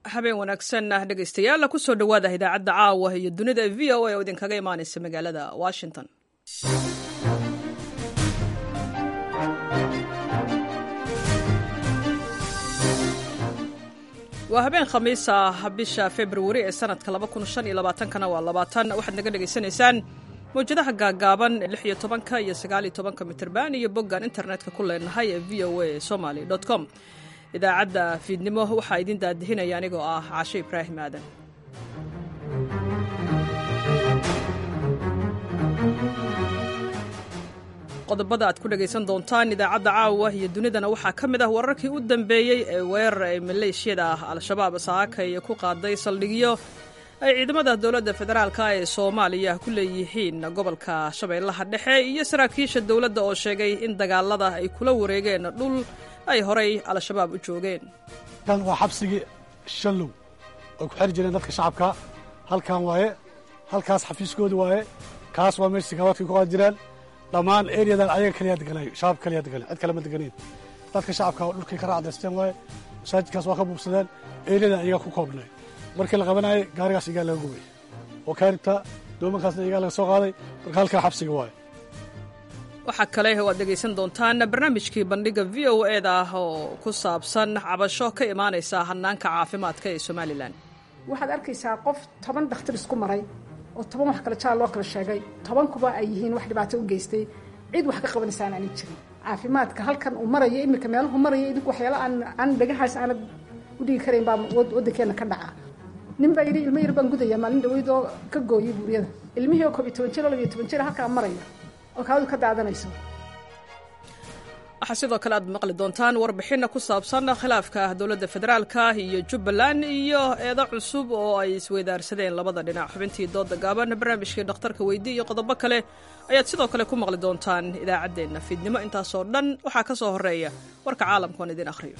habeen wanaagsan ah dhegaystayaal kusoo dhowaada idaacadda caawa iyo dunida v o a oo idinkaga imaanaysa magaalada washington waa habeen khamiis ah bisha februari ee sanadka kana waa labaatan waxaad naga dhegaysanaysaan mawjadaha gaagaaban lix iyo tobanka iyo sagaaliyo tobanka mitirban iyo boggan internetka ku leenahay ee v o a somaly com idaacadda fiidnimo waxaa idin daadihinaya anigoo ah cashe ibraahim aadan qodobada aad ku dhegaysan doontaan idaacadda caawa iyo dunidana waxaa ka mid ah wararkii u dambeeyey ee weerar ay maleeshiyada ah al-shabaab saakay ku qaaday saldhigyo ay ciidamada dowladda federaalka ee soomaaliya ku leeyihiin gobolka shabeellaha dhexe iyo saraakiisha dowladda oo sheegay in dagaalada ay kula wareegeen dhul ay horay al-shabaab u joogeen kan waa xabsigii shallow oy ku xeri jireen dadka shacabka halkan waaye halkaas xafiiskooda waaye kaas waa meesha sikawaadkay ku qaadi jireen dhammaan ereyadan ayaga kaliyaa deganayo shacab kaliyaa deganayo cid kale ma deganayn dadka shacabka oo dhulkay ka raacdaysteen waaye masaajidkaas waa ka buubsadeen ereyadan iyagaa ku koobnay markii la qabanayay gaarigaas igaa laga gubay oo kaaribta doomankaasna igaa laga soo qaaday marka halkaa xabsiga waaye waxaa kale oo aad dhegaysan doontaan barnaamijkii bandhiga v o e da ah oo ku saabsan cabasho ka imaanaysa hanaanka caafimaadka ee somalilan waxaad arkaysaa qof toban dhakhtar isku maray oo toban wax kale jaal loo kala sheegay tobankuba ay yihiin wax dhibaato u geystay cid wax ka qabanaysaan aanay jirin caafimaadka halkan uu marayo iminka meeluhu marayo idinku waxyaalo aan aan dhagahaas aanad u dhigi karayn baa waddankeenna ka dhaca nin baa yidhi ilmo yar baan gudaya maalin dhaweyd oo ka gooyay buuryada ilmihii oo koob iyo toban jir oo labiyo toban jir halkaa maraya oo kaadu ka daadanayso waxaa sidoo kale aad maqli doontaan warbixinna ku saabsan khilaafka dowladda federaalka iyo jubbaland iyo eedo cusub oo ay isweydaarsadeen labada dhinac xubintii dooda gaaban barnaamijkii dhakhtarka weydii iyo qodobo kale ayaad sidoo kale ku maqli doontaan idaacaddeenna fiidnimo intaasoo dhan waxaa ka soo horreeya warka caalamkoon idin akhriyo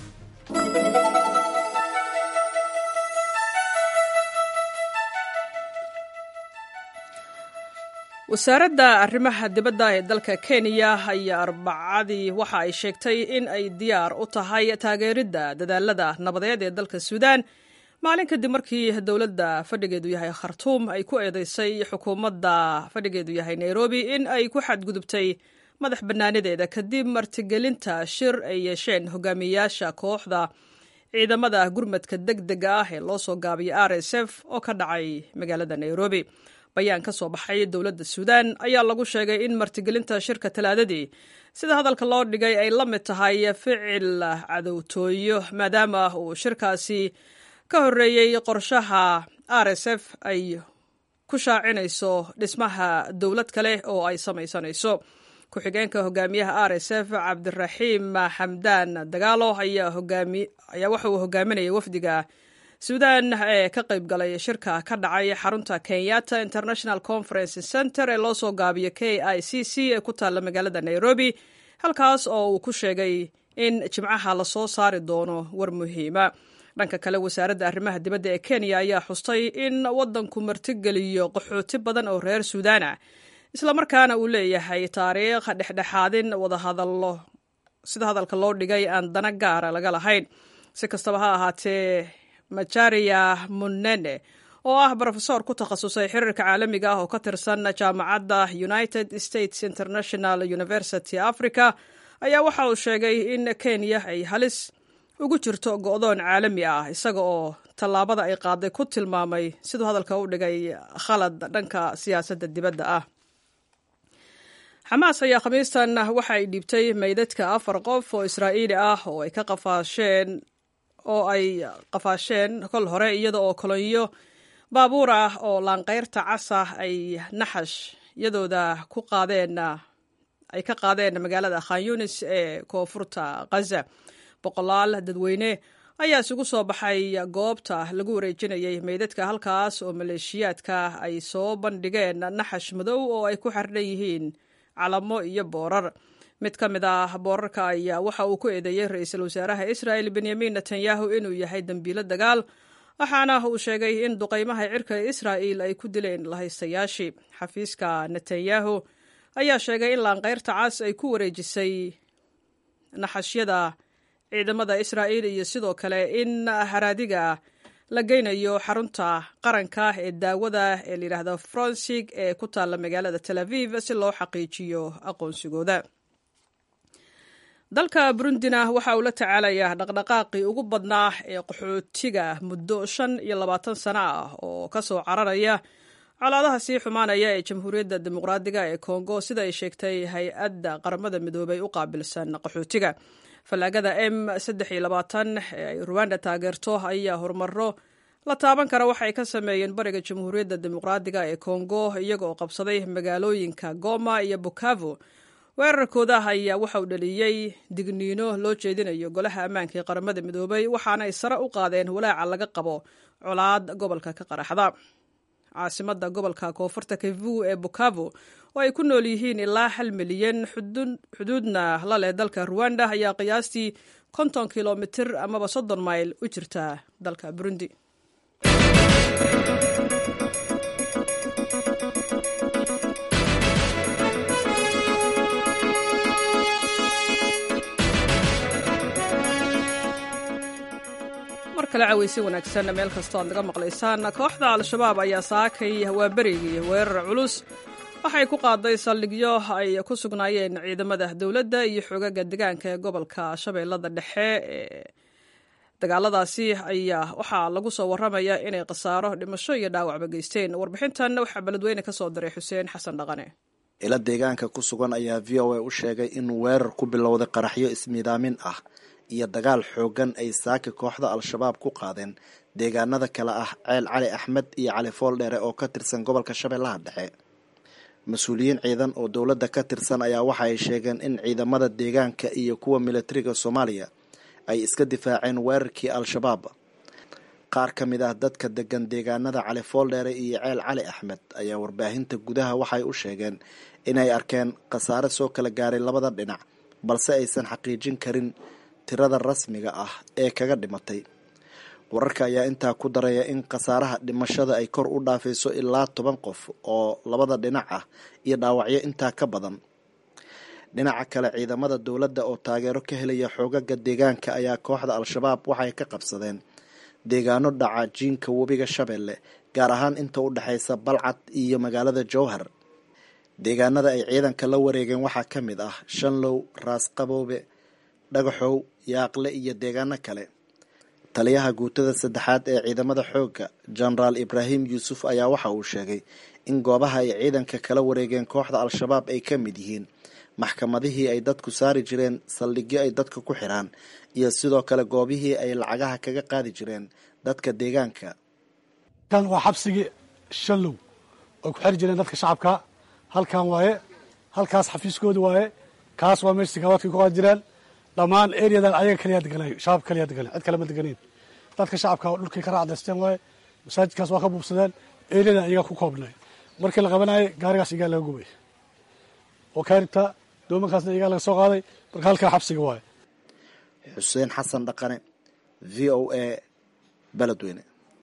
wasaaradda arrimaha dibadda ee dalka kenya ayaa arbacadii waxa ay sheegtay in ay diyaar u tahay taageeridda dadaalada nabadeed ee dalka suudaan maalin kadib markii dowladda fadhigeedu yahay khartuum ay ku eedeysay xukuumadda fadhigeedu yahay nairobi in ay ku xadgudubtay madax bannaanideeda kadib martigelinta shir ay yeesheen hogaamiyeyaasha kooxda ciidamada gurmadka deg dega ah ee loo soo gaabiyay r s f oo ka dhacay magaalada nairobi bayaan ka soo baxay dowladda suudaan ayaa lagu sheegay in martigelinta shirka talaadadii sida hadalka loo dhigay ay la mid tahay ficil cadowtooyo maadaama uu shirkaasi ka horreeyey qorshaha r s f ay ku shaacinayso dhismaha dowlad kale oo ay samaysanayso ku-xigeenka hogaamiyaha r s f cabdiraxiim xamdaan dagaalo ayaa waxa uu hogaaminayay wafdiga suudaan ee ka qayb galay shirka ka dhacay xarunta kenyatta international conference center ee loo soo gaabiyo k i c c ee ku taalla magaalada nairobi halkaas oo uu ku sheegay in jimcaha lasoo saari doono war muhiima dhanka kale wasaaradda arrimaha dibadda ee kenya ayaa xustay in waddanku martigeliyo qaxooti badan oo reer suudaan ah islamarkaana uu leeyahay taariikh dhexdhexaadin wadahadallo sida hadalka loo dhigay aan dana gaara laga lahayn si kastaba ha ahaatee majaria munene oo ah brofesor ku takhasusay xiriirka caalamiga ah oo ka tirsan jaamacadda united states international university africa ayaa waxa uu sheegay in kenya ay halis ugu jirto go'doon caalami ah isaga oo tallaabada ay qaaday ku tilmaamay siduu hadalka u dhigay khalad dhanka siyaasadda dibadda ah xamaas ayaa khamiistan waxa ay dhiibtay meydadka afar qof oo israa'iili ah oo ay ka qafaasheen oo ay qafaasheen kol hore iyada oo kolonyo baabuur ah oo laanqayrta casa ay naxash iyadooda ku qaadeen ay ka qaadeen magaalada khan yunis ee koonfurta khaza boqolaal dadweyne ayaa isugu soo baxay goobta lagu wareejinayay meydadka halkaas oo maleeshiyaadka ay soo bandhigeen naxash madow oo ay ku xardhan yihiin calamo iyo boorar mid ka mid ah boorarka ayaa waxa uu ku eedeeyey ra-iisul wasaaraha israa'el benyamin netanyahu inuu yahay dembiilo dagaal waxaana uu sheegay in duqaymaha cirka ee israa'il ay ku dileen lahaystayaashii xafiiska netanyahu ayaa sheegay in laanqayrta cas ay ku wareejisay naxashyada ciidamada israa'il iyo sidoo kale in haraadiga la geynayo xarunta qaranka ee daawada ee layidhaahdo fronsig ee ku taalla magaalada tel aviv si loo xaqiijiyo aqoonsigooda dalka burundina waxa uu la tacaalayaa dhaqdhaqaaqii ugu badnaa ee qaxootiga muddo shan iyo labaatan sano ah oo ka soo cararaya colaadaha sii xumaanaya ee jamhuuriyadda dimuqraadiga ee kongo sida ay sheegtay hay-adda qaramada midoobay u qaabilsan qaxootiga fallaagada m saddex iyo labaatan ee ay ruwanda taageerto ayaa horumaro la taaban kara waxay ka sameeyeen bariga jamhuuriyadda dimuqraadiga ee kongo iyagoo qabsaday magaalooyinka goma iyo bukavo weerarkooda ayaa waxa uu dhaliyey digniino loo jeedinayo golaha ammaanka ee qaramada midoobay waxaana ay sare u qaadeen walaaca laga qabo colaad gobolka ka qaraxda caasimada gobolka koonfurta kivu ee bukavo oo ay ku nool yihiin ilaa hal milyan xuduudna la leh dalka ruwanda ayaa qiyaastii konton kilomitir amaba soddon mayl u jirta dalka burundi mar kale caweysi wanaagsan meel kastoo aad naga maqlaysaan kooxda al-shabaab ayaa saakay hawaaberigii weerar culus waxay ku qaaday saldhigyo ay ku sugnaayeen ciidamada dowladda iyo xoogaga degaanka ee gobolka shabeellada dhexe ee dagaaladaasi ayaa waxaa lagu soo waramayaa inay khasaaro dhimasho iyo dhaawacba geysteen warbixintan waxaa beledweyne ka soo diray xuseen xasan dhaqane ila deegaanka ku sugan ayaa v o a u sheegay in weerar ku bilowday qaraxyo ismiidaamin ah iyo dagaal xoogan ay saaka kooxda al-shabaab ku qaadeen deegaanada kale ah ceel cali axmed iyo cali fooldheere oo ka tirsan gobolka shabeellaha dhexe mas-uuliyiin ciidan oo dowladda ka tirsan ayaa waxa ay sheegeen in ciidamada deegaanka iyo kuwa militariga soomaaliya ay iska difaaceen weerarkii al-shabaab qaar ka mid ah dadka degan deegaanada cali fooldheere iyo ceel cali axmed ayaa warbaahinta gudaha waxay u sheegeen inay arkeen khasaare soo kala gaaray labada dhinac balse aysan xaqiijin karin tirada rasmiga ah ee kaga dhimatay wararka ayaa intaa ku daraya in khasaaraha dhimashada ay kor u dhaafayso ilaa toban qof oo labada dhinac ah iyo dhaawacyo intaa ka badan dhinaca kale ciidamada dowladda oo taageero ka helaya xoogaga deegaanka ayaa kooxda al-shabaab waxay ka qabsadeen deegaano dhaca jiinka webiga shabeelle gaar ahaan inta u dhexaysa balcad iyo magaalada jowhar deegaanada ay ciidanka la wareegeen waxaa ka mid ah shanlow raas qaboobe dhagaxow yaaqle iyo deegaano kale taliyaha guutada saddexaad ee ciidamada xoogga jenaraal ibraahim yuusuf ayaa waxa uu sheegay in goobaha ay ciidanka kala wareegeen kooxda al-shabaab ay ka mid yihiin maxkamadihii ay dadku saari jireen saldhigyo ay dadka ku xiraan iyo sidoo kale goobihii ay lacagaha kaga qaadi jireen dadka deegaanka kan waa xabsigii shallow oy ku xiri jireen dadka shacabka halkan waaye halkaas xafiiskooda waaye kaas waa meesha sikawaadkay ku qaadi jireen dhammaan ereadan ayaga kaliyaa deganay shabaab kaliyaa deganay cid kale ma deganeyn dadka shacabka dhulkay ka raacdaysteen waaye masaajidkaas waa ka buubsadeen ereadan ayagaa ku koobnay markii la qabanayay gaarigaas iyagaa laga gubay oo kaaribta doomankaasna iyagaa laga soo qaaday marka halkaa xabsiga waaye xuseen xasan dhaqane v o a beledweyne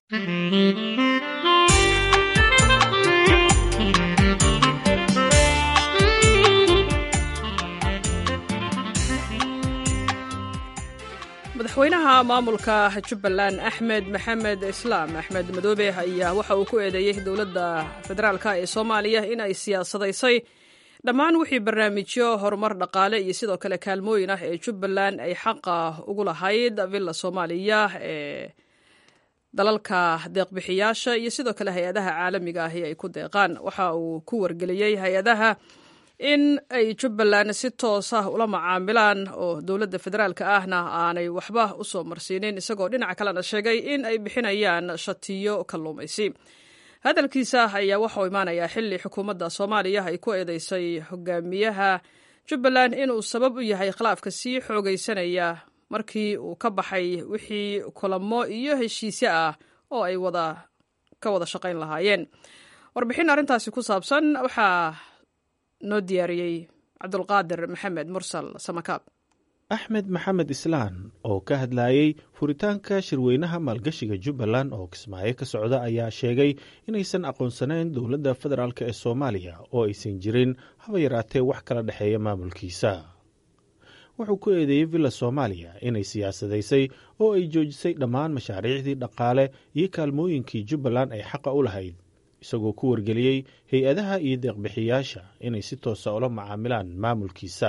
madaxweynaha maamulka jubbaland axmed maxamed islaam axmed madoobe ayaa waxa uu ku eedeeyey dowladda federaalk ee soomaaliya in ay siyaasadaysay dhammaan wixii barnaamijyo horumar dhaqaale iyo sidoo kale kaalmooyin ah ee jubbaland ay xaqa ugu lahayd villa soomaaliya ee dalalka deeqbixiyaasha iyo sidoo kale hay-adaha caalamiga ahi ay ku deeqaan waxa uu ku wargeliyey hay-adaha in ay jubbaland si toos ah ula macaamilaan oo dowladda federaalka ahna aanay waxba u soo marsiinin isagoo dhinaca kalena sheegay in ay bixinayaan shatiyo kalluumaysi hadalkiisa ayaa waxauu imaanayaa xili xukuumadda soomaaliya ay ku eedeysay hogaamiyaha jubbaland inuu sabab u yahay khilaafka sii xoogaysanaya markii uu ka baxay wixii kulamo iyo heshiisyo ah oo ay wada ka wada shaqayn lahaayeen warbixin arrintaasi ku saabsan waxaa noo diyaariyey cabdulqaadir maxamed mursal samakaab axmed maxamed islaan oo ka hadlayey furitaanka shirweynaha maalgashiga jubbaland oo kismaayo ka socda ayaa sheegay inaysan aqoonsanayn dowladda federaalk ee soomaaliya oo aysan jirin haba yaraatee wax kala dhexeeya maamulkiisa wuxuu ku eedeeyey villa soomaaliya inay siyaasadaysay oo ay joojisay dhammaan mashaariicdii dhaqaale iyo kaalmooyinkii jubbaland ay xaqa u lahayd isagoo ku wargeliyey hay-adaha iyo deeqbixiyaasha inay si toosa ula macaamilaan maamulkiisa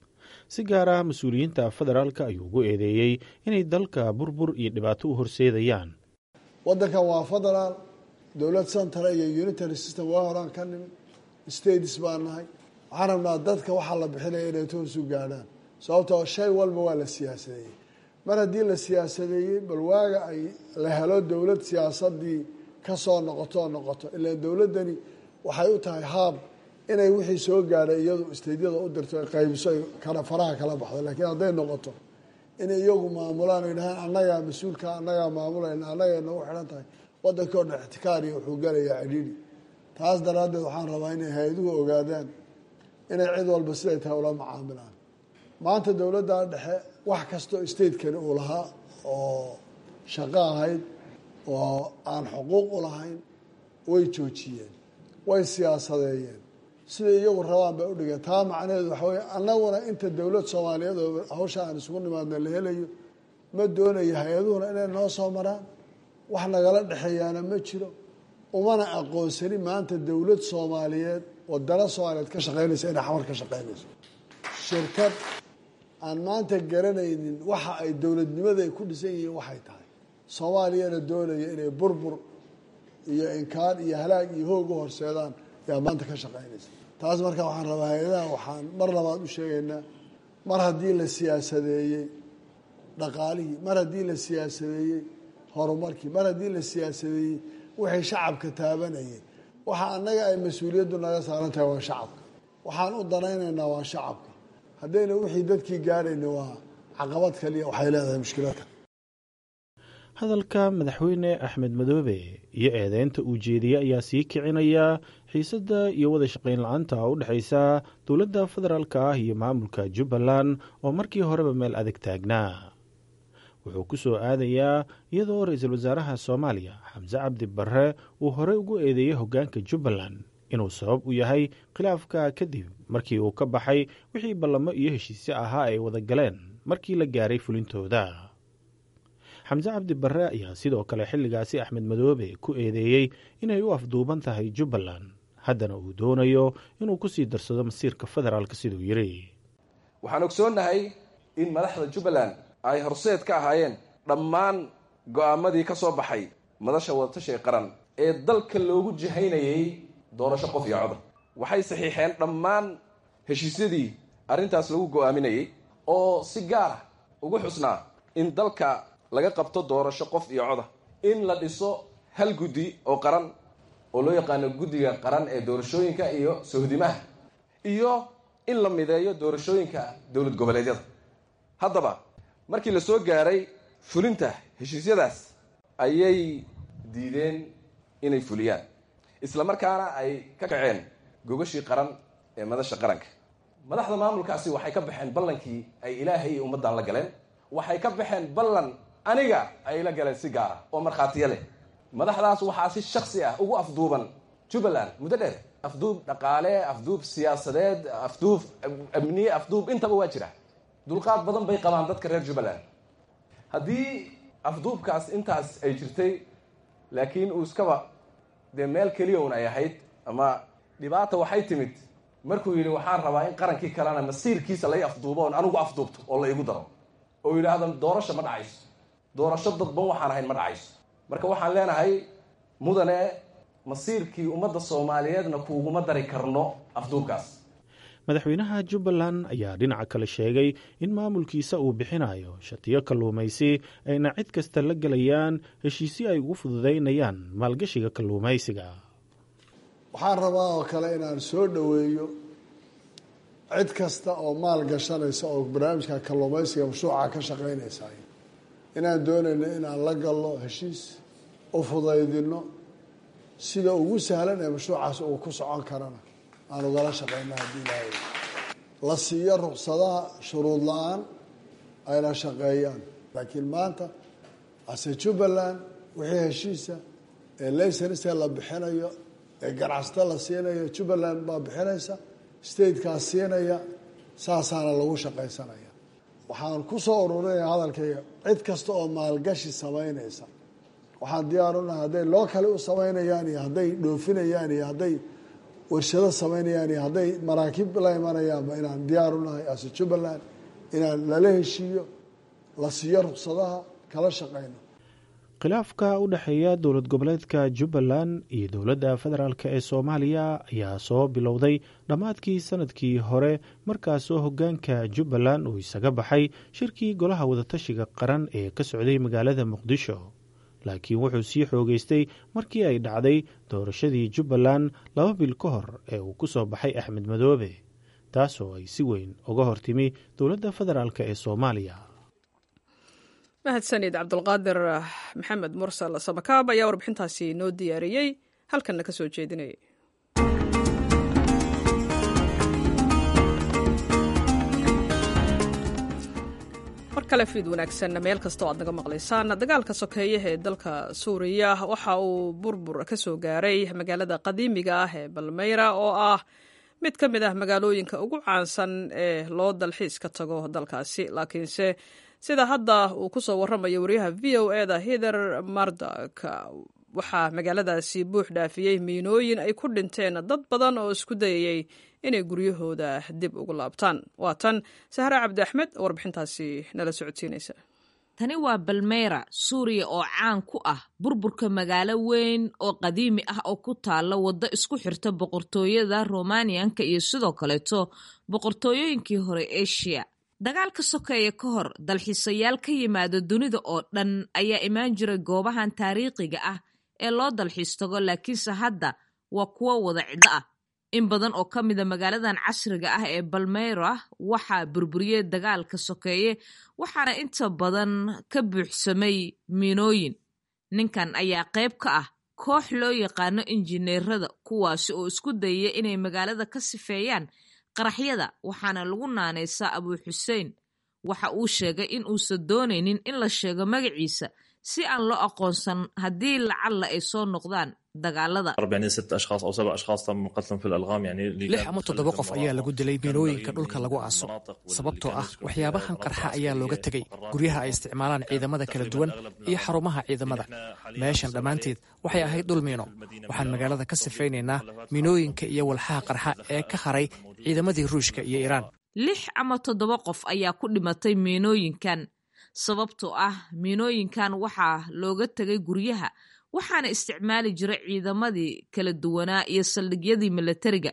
si gaar ah mas-uuliyiinta federaalka ayuu ugu eedeeyey inay dalka burbur iyo dhibaato u horseedayaan waddankan waa federaal dowlad centara iyo unitary system waa horaan ka nimi states baa nahay waxaan rabnaa dadka waxaa la bixinaya inay toosu gaadhaan sababtoo shay walba waa la siyaasadeeyey mar haddii la siyaasadeeyey bal waaga ay la helo dowlad siyaasadii kasoo noqoto oo noqoto ilaan dowladdani waxay u tahay haab inay wixii soo gaadhay iyadu isteydyada u dirto ay qaybiso ay kala faraha kala baxdo laakiin hadday noqoto inay iyagu maamulaan o yidhahaan annagaa mas-uulka annagaa maamulayna annagay nagu xidhan tahay waddankii o dhan ixtikaariya wuxuu galayaa cidhiidhi taas daraaddeed waxaan rabaa inay hay-aduhu ogaadaan inay cid walba siday tahay ula macaamilaan maanta dowladda dhexe wax kastoo statekani uu lahaa oo shaqo ahayd oo aan xuquuq u lahayn way joojiyeen way siyaasadeeyeen siday iyagu rabaan bay udhigeen taa macnaheedu waxa weye annaguna inta dowlad soomaaliyeed oo hawsha aan isugu nimaadna la helayo ma doonayo hay-aduhuna inay noo soo maraan wax nagala dhexeeyaana ma jiro umana aqoonsani maanta dowlad soomaaliyeed oo dala soomaaliyeed ka shaqeynaysa inay xamar ka shaqeynayso shirkad aan maanta garanaynin waxa ay dowladnimada ay ku dhisan yihiin waxay tahay soomaaliyana doonaya inay burbur iyo inkaan iyo halaag iyo hoog u horseedaan yaa maanta ka shaqeynaysa taas marka waxaan rabaa hay-adaha waxaan mar labaad u sheegaynaa mar haddii la siyaasadeeyey dhaqaalihii mar haddii la siyaasadeeyey horumarkii mar haddii la siyaasadeeyey wixii shacabka taabanayay waxa annaga ay mas-uuliyaddu naga saaran tahay waa shacabka waxaan u danaynaynaa waa shacabka haddayna wixii dadkii gaadhayna waa caqabad kaliya waxay leedahay mushkiladka hadalka madaxweyne axmed madoobe iyo eedeynta uu jeediyey ayaa sii kicinaya xiisadda iyo wada shaqayn la-aanta u dhexaysa dowladda federaalka ah iyo maamulka jubbaland oo markii horeba meel adag taagnaa wuxuu ku soo aadayaa iyadoo ra-iisul wasaaraha soomaaliya xamse cabdi barre uu horey ugu eedeeyey hoggaanka jubbaland inuu sabab u yahay khilaafka kadib markii uu ka baxay wixii ballamo iyo heshiisyo ahaa ay wada galeen markii la gaaray fulintooda xamse cabdi barre ayaa sidoo kale xilligaasi axmed madoobe ku eedeeyey inay u afduuban tahay jubbaland haddana uu doonayo inuu ku sii darsado masiirka federaalka siduu yidhi waxaan ogsoonnahay in madaxda jubbaland ay horseed ka ahaayeen dhammaan go'aamadii ka soo baxay madasha wadatashiga qaran ee dalka loogu jihaynayay doorasho qof iyo codar waxay saxiixeen dhammaan heshiisyadii arrintaas lagu go'aaminayay oo si gaara ugu xusnaa in dalka laga qabto doorasho qof iyo coda in la dhiso hal guddi oo qaran oo loo yaqaano guddiga qaran ee doorashooyinka iyo sohdimaha iyo in la mideeyo doorashooyinka dowlad goboleedyada haddaba markii la soo gaaray fulinta heshiisyadaas ayay diideen inay fuliyaan isla markaana ay ka kaceen gogashii qaran ee madasha qaranka madaxda maamulkaasi waxay ka baxeen ballankii ay ilaahay iyo ummaddan la galeen waxay ka baxeen ballan aniga ay la galeen si gaara oo markhaatiya leh madaxdaas waxaa si shaksi ah ugu afduuban jubbaland muddo dheer afduub dhaqaale afduub siyaasadeed afduub amniye afduub intaba waa jira dulqaad badan bay qabaan dadka reer jubbaland haddii afduubkaas intaas ay jirtay laakiin uu iskaba dee meel keliya un ay ahayd ama dhibaata waxay timid markuu yidhi waxaan rabaa in qarankii kalena masiirkiisa lai afduubo oon anigu afduubto oo la igu daro oo yidhaahdo doorasho ma dhacayso doorasho dadban waxaan ahayn ma dhacayso marka waxaan leenahay mudane masiirkii ummadda soomaaliyeedna kuuguma dari karno afduubkaas madaxweynaha jubbaland ayaa dhinaca kale sheegay in maamulkiisa uu bixinayo shatiyo kalluumaysi ayna cid kasta la gelayaan heshiisyo ay ugu fududaynayaan maalgashiga kalluumaysiga waxaan rabaa oo kale inaan soo dhoweeyo cid kasta oo maal gashanaysa oo barnaamijka kalluumaysiga mashruuca ka shaqaynaysa inaan doonayno inaan la galno heshiis u fudaydino sida ugu sahlan ee mashruucaas uu ku socon karana aan ugala shaqeyno haddii ilaahay la siiyo ruqsadaha shuruud la-aan ayna shaqeeyaan laakiin maanta ase jubbaland wixii heshiisa ee laysenista la bixinayo ee ganacsata la siinayo jubbaland baa bixinaysa statekaas siinaya saasaana lagu shaqaysanaya waxaan ku soo ururinaya hadalkayga cid kasta oo maalgashi samaynaysa waxaan diyaar u nahay hadday loo kale u samaynayaan iyo hadday dhoofinayaan iyo hadday warshado samaynayaan iyo hadday maraakiib la imanayaanba inaan diyaar u nahay ase jubbaland inaan lala heshiiyo la siiyo ruqsadaha kala shaqayno khilaafka u dhexeeya dowlad goboleedka jubbaland iyo dowladda federaalk ee soomaaliya ayaa soo bilowday dhammaadkii sanadkii hore markaasoo hoggaanka jubbaland uu isaga baxay shirkii golaha wadatashiga qaran ee ka socday magaalada muqdisho laakiin wuxuu sii xoogeystay markii ay dhacday doorashadii jubbaland laba bil ka hor ee uu ku soo baxay axmed madoobe taasoo ay si weyn uga hortimi dowladda federaalk ee soomaaliya mahadsanid cabdulqaadir maxamed mursal samakaab ayaa warbixintaasi noo diyaariyey halkanna ka soo jeedinayay mar kale fiid wanaagsan meel kastoo aad naga maqlaysaan dagaalka sokeeye ee dalka suuriya waxa uu burbur ka soo gaaray magaalada qadiimiga ah ee balmeyra oo ah mid ka mid ah magaalooyinka ugu caansan ee loo dalxiis ka tago dalkaasi laakiinse sida hadda uu ku soo warramayo wariyaha v o eda hither mardak waxaa magaaladaasi buux dhaafiyey miinooyin ay ku dhinteen dad badan oo isku dayayey inay guryahooda dib ugu laabtaan waa tan sahre cabdi axmed oo warbixintaasi nala socodsiinaysa tani waa balmeyra suuriya oo caan ku ah burburka magaalo weyn oo qadiimi ah oo ku taalla waddo isku xirta boqortooyada romaniyanka iyo sidoo kaleeto boqortooyooyinkii hore eshiya dagaalka sokeeye ka hor dalxiisayaal ka yimaada dunida oo dhan ayaa imaan jiray goobahan taariikhiga ah ee loo dalxiis tago laakiinse hadda waa kuwo wada ciddo ah in badan oo ka mida magaaladan casriga ah ee balmeyra waxaa burburiyey dagaalka sokeeye waxaana inta badan ka buuxsamay miinooyin ninkan ayaa qayb ka ah koox loo yaqaano injineerada kuwaasi oo isku dayaya inay magaalada ka sifeeyaan qaraxyada waxaana lagu naanaysaa abuu xuseen waxa uu sheegay in uusan doonaynin in la sheego magaciisa si aan loo aqoonsan haddii lacalla ay soo noqdaan dagaalada lix ama toddoba qof ayaa lagu dilay miinooyinka dhulka lagu aaso sababtoo ah waxyaabahan qarxa ayaa looga tegey guryaha ay isticmaalaan ciidamada kala duwan iyo xarumaha ciidamada meeshan dhammaanteed waxay ahayd dhul miino waxaan magaalada ka sifaynaynaa miinooyinka iyo walxaha qarxa ee ka haray ciidamadii ruushka iyo iiraan lix ama toddoba qof ayaa ku dhimatay miinooyinkan sababtoo ah miinooyinkan waxaa looga tegay guryaha waxaana isticmaali jiray ciidamadii kala duwanaa iyo saldhigyadii milatariga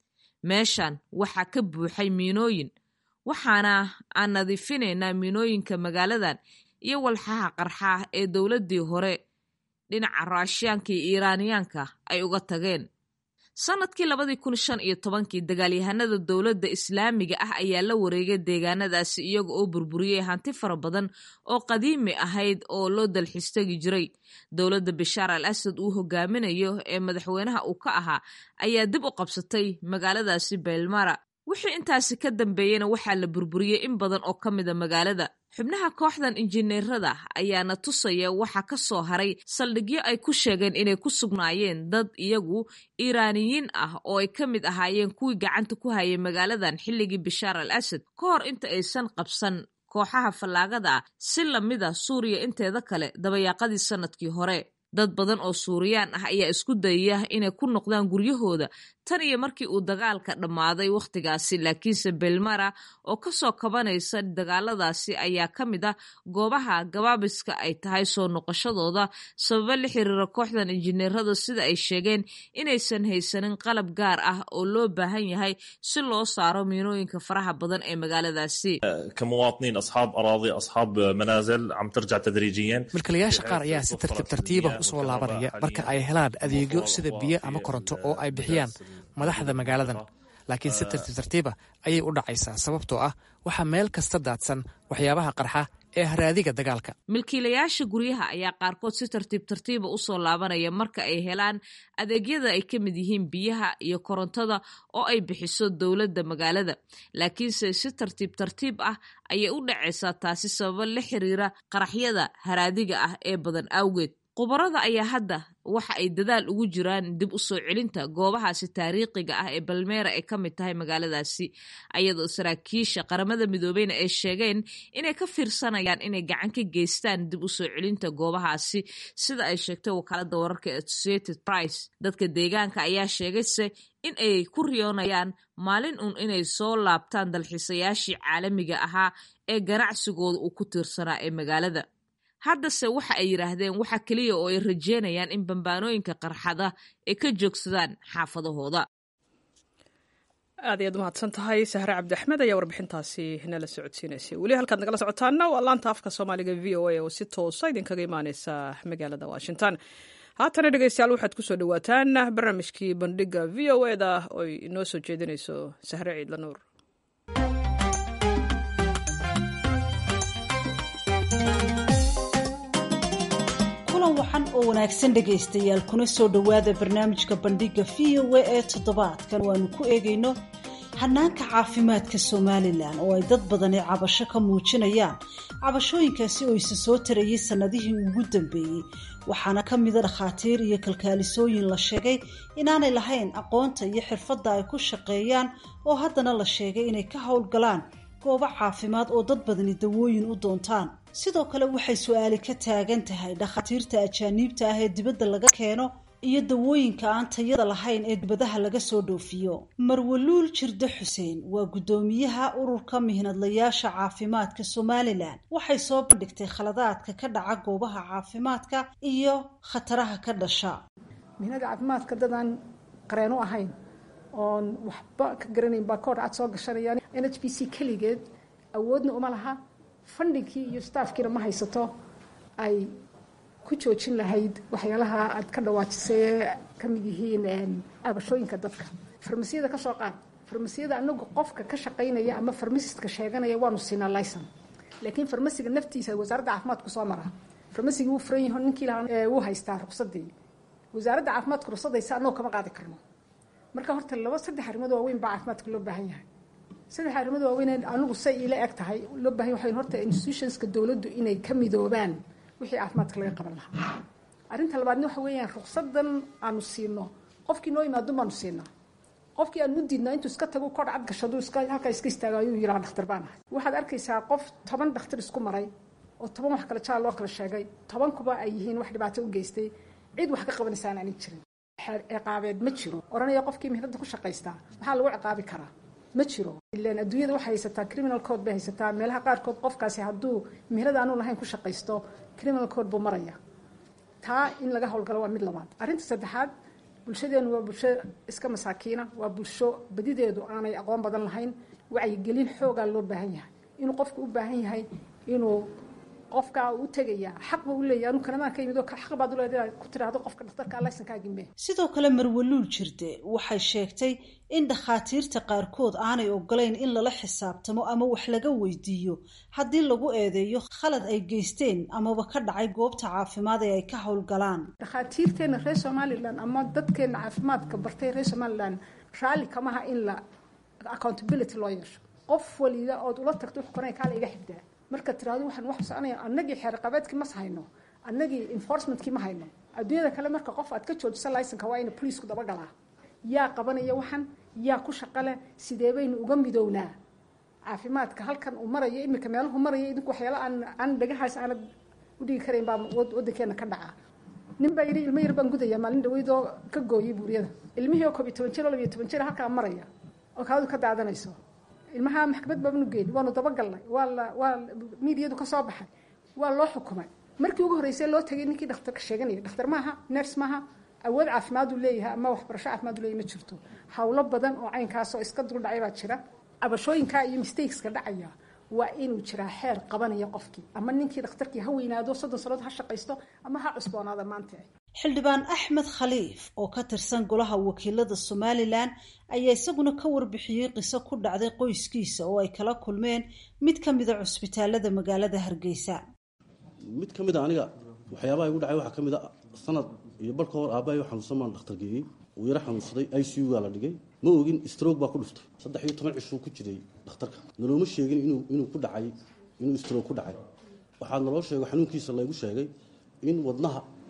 meeshan waxaa ka buuxay miinooyin waxaana aan nadiifinaynaa miinooyinka magaaladan iyo walxaha qarxaa ee dowladdii hore dhinaca raashiyaanka iyo iiraaniyaanka ay uga tageen sanadkii labadii kun shan iyo tobankii dagaalyahanada dowladda islaamiga ah ayaa la wareegay deegaanadaasi iyaga oo burburiyey hanti fara badan oo qadiimi ahayd oo loo dalxiistegi jiray dowladda bashaar al asad uu hogaaminayo ee madaxweynaha uu ka ahaa ayaa dib u qabsatay magaaladaasi beelmara wixii intaasi ka dambeeyena waxaa la burburiyey in badan oo ka mida magaalada xubnaha kooxdan injineerada ayaana tusaya waxa ka soo haray saldhigyo ay ku sheegeen inay ku sugnaayeen dad iyagu iiraaniyiin ah oo ay ka mid ahaayeen kuwii gacanta ku hayay magaaladan xilligii bashaar al asad ka hor inta aysan qabsan kooxaha fallaagada ah si lamida suuriya inteeda kale dabayaaqadii sanadkii hore dad badan oo suuriyaan ah ayaa isku dayaya inay ku noqdaan guryahooda tan iyo markii uu dagaalka dhammaaday wakhtigaasi laakiinse belmara oo kasoo kabanaysa dagaaladaasi ayaa ka mid ah goobaha gabaabiska ay tahay soo noqoshadooda sababo la xiriira kooxdan injineerada sida ay sheegeen inaysan haysanin qalab gaar ah oo loo baahan yahay si loo saaro miinooyinka faraha badan ee magaaladaasi كمواطنين أصحاب أراضي أصحاب منازل عم ترجع تدريجيا milkiilayaasha qaar ayaa si tartiib tartiiba usoo laabanaya marka ay helaan adeegyo sida biyo ama koronto oo ay bixiyaan madaxda magaaladan laakiin si tartiib tartiiba ayay u dhacaysaa sababtoo ah waxaa meel kasta daadsan waxyaabaha qarxa ee haraadiga dagaalka milkiilayaasha guryaha ayaa qaarkood si tartiib tartiiba usoo laabanaya marka ay helaan adeegyada ay ka mid yihiin biyaha iyo korontada oo ay bixiso dowladda magaalada laakiinse si tartiib tartiib ah ayay u dhacaysaa taasi sababo la xiriira qaraxyada haraadiga ah ee badan awgeed khubarada ayaa hadda waxa ay dadaal ugu jiraan dib u soo celinta goobahaasi taariikhiga ah ee balmeera ay ka mid tahay magaaladaasi ayadoo saraakiisha qaramada midoobeyna ay sheegeen inay ka fiirsanayaan inay gacan ka geystaan dib u soo celinta goobahaasi sida ay sheegtay wakaalada wararka ee associated price dadka deegaanka ayaa sheegayse in ay ku riyoonayaan maalin uun inay soo laabtaan dalxiisayaashii caalamiga ahaa ee ganacsigooda uu ku tiirsanaa ee magaalada haddase waxa ay yidhaahdeen waxa keliya oo ay rajeynayaan in bambaanooyinka qarxada ay ka joogsadaan xaafadahooda aad ayaad umahadsan tahay sahre cabdi axmed ayaa warbixintaasi nala socodsiinaysay weli halkaad nagala socotaana waa laanta afka soomaaliga v o a oo si toosa idinkaga imaaneysa magaalada washington haatana dhegeystayaal waxaad kusoo dhawaataan barnaamijkii bandhiga v o e da oy inoo soo jeedinayso sahre ciidla nuur kulan waxan oo wanaagsan dhegaystayaal kuna soo dhowaada barnaamijka bandhiga v o a ee toddobaadkan waanu ku eegayno hanaanka caafimaadka somalilan oo ay dad badani cabasho ka muujinayaan cabashooyinkaasi oo isa soo tarayay sannadihii ugu dambeeyey waxaana ka mida dhakhaatiir iyo kalkaalisooyin la sheegay inaanay lahayn aqoonta iyo xirfadda ay ku shaqeeyaan oo haddana la sheegay inay ka howlgalaan goobo caafimaad oo dad badani dawooyin u doontaan sidoo kale waxay su-aali ka taagan tahay dhakhaatiirta ajaaniibta ah ee dibadda laga keeno iyo dawooyinka aan tayada lahayn ee dibadaha laga soo dhoofiyo marwaluul jirde xuseen waa guddoomiyaha ururka mihnadlayaasha caafimaadka somalilan waxay soo bandhigtay khaladaadka ka dhaca goobaha caafimaadka iyo khataraha ka dhasha mihnada caafimaadka dadaan qareen u ahayn oon waxba ka garanayn baa koor cad soo gashanayaan n h b c keligeed awoodna uma laha fandhigkii iyo staafkiina ma haysato ay ku joojin lahayd waxyaalaha aad ka dhawaajisay ee ka mid yihiin abashooyinka dadka farmasiyada ka soo qaad farmasiyada anagu qofka ka shaqaynaya ama farmasistka sheeganaya waanu siinaa licon laakiin farmasiga naftiisa wasaaradda caafimaadku soo maraa farmasigii wuu furan yaho ninkii lahaa wuu haystaa ruqsadii wasaaradda caafimaadku ruqsadaysa annagu kama qaadi karno marka horta laba saddex arrimood waaweyn baa caafimaadka loo baahan yahay saddex arrimood waaweyn anigu say ila eg tahay loo baahan yahay horta institutionska dowladdu inay ka midoobaan wixii caafimaadka laga qaban lahaa arrinta labaadna waxa weeyaan ruqsadan aanu siino qofkii noo yimaado baanu siinaa qofkii aan u diidnaa intuu iska tago kor cad gashado iska halkaa iska istaago ayuu yiraa dhakhtar baan ahay waxaad arkaysaa qof toban dhakhtar isku maray oo toban wax kale jaal loo kala sheegay tobankuba ay yihiin wax dhibaato u geystay cid wax ka qabanaysaan aanin jirin ciqaabeed ma jiro oranaya qofkii mihnada ku shaqaystaa maxaa lagu ciqaabi karaa ma jiro ilan adduunyada waxay haysataa criminal code bay haysataa meelaha qaarkood qofkaasi hadduu mihnada aanu lahayn ku shaqaysto criminal code buu maraya taa in laga howlgalo waa mid labaad arrinta saddexaad bulshadeenu waa bulsho iska masaakiina waa bulsho badideedu aanay aqoon badan lahayn wacyigelin xoogaa loo baahan yahay inuu qofku u baahan yahay inuu qofkaa u tegaya xaq buu u leeyahy anu kanamaan ka yimid oo xaq baad u leedahay ku tiraahdo qofka dhakhtarka laysankaagi mee sidoo kale marwaluul jirde waxay sheegtay in dhakhaatiirta qaarkood aanay ogolayn in lala xisaabtamo ama wax laga weydiiyo haddii lagu eedeeyo khalad ay geysteen amaba ka dhacay goobta caafimaad ee ay ka howlgalaan dhakhaatiirteena reer somalilan ama dadkeena caafimaadka bartay reer somalilan raalli kamaha in la accountability loo yeesho qof waliba ood ula tagto wuxuu koranaya kaala iga xigdaa marka tiraado waxaan wax soconaya annagii xeerqabeedkii mas hayno annagii enforcementkii ma hayno adduunyada kale marka qof aad ka joojisa licenka waa ina poliisku dabagalaa yaa qabanaya waxan yaa ku shaqale sidee baynu uga midownaa caafimaadka halkan uu marayo iminka meeluhu maraya idinku waxyaala aan aan dhagahaas aanad u dhigi karayn baa waddankeena ka dhaca nin baa yidhi ilmo yar baan gudaya maalin dhaweydoo ka gooyay buuryada ilmihii oo koob iyo toban jir oo labiyo toban jir halkaa maraya oo kaadu ka daadanayso ilmaha maxkamad baabanu geeni waanu dabagalnay waa la waa miidiyadu ka soo baxay waa loo xukumay markii ugu horreysay loo tagay ninkii dhakhtarka sheeganaya dhakhtar maaha ners maaha awood caafimaadu leeyahay ama waxbarasho caafimaadu leeyahay ma jirto howlo badan oo caynkaasoo iska dul dhacay baa jira cabashooyinka iyo mistakeska dhacaya waa inuu jiraa xeer qabanaya qofkii ama ninkii dhakhtarkii ha weynaado soddon sannadood ha shaqaysto ama ha cusboonaada maanta xildhibaan axmed khaliif oo ka tirsan golaha wakiilada somalilan ayaa isaguna ka warbixiyey qiso ku dhacday qoyskiisa oo ay kala kulmeen mid ka mida cusbitaalada magaalada hargeysa mid ka mid a aniga waxyaabaha igu dhacay waxaa ka mid a sanad iyo barka hor aabbahay xanuunsan baan dhakhtar geeyey uu yaro xanuunsaday i c u gaa la dhigay ma ogin stroog baa ku dhuftay saddex iyo toban cishuu ku jiray dhakhtarka nalooma sheegin inuu inuu ku dhacay inuu stroog ku dhacay waxaa naloo sheego xanuunkiisa laygu sheegay in wadnaha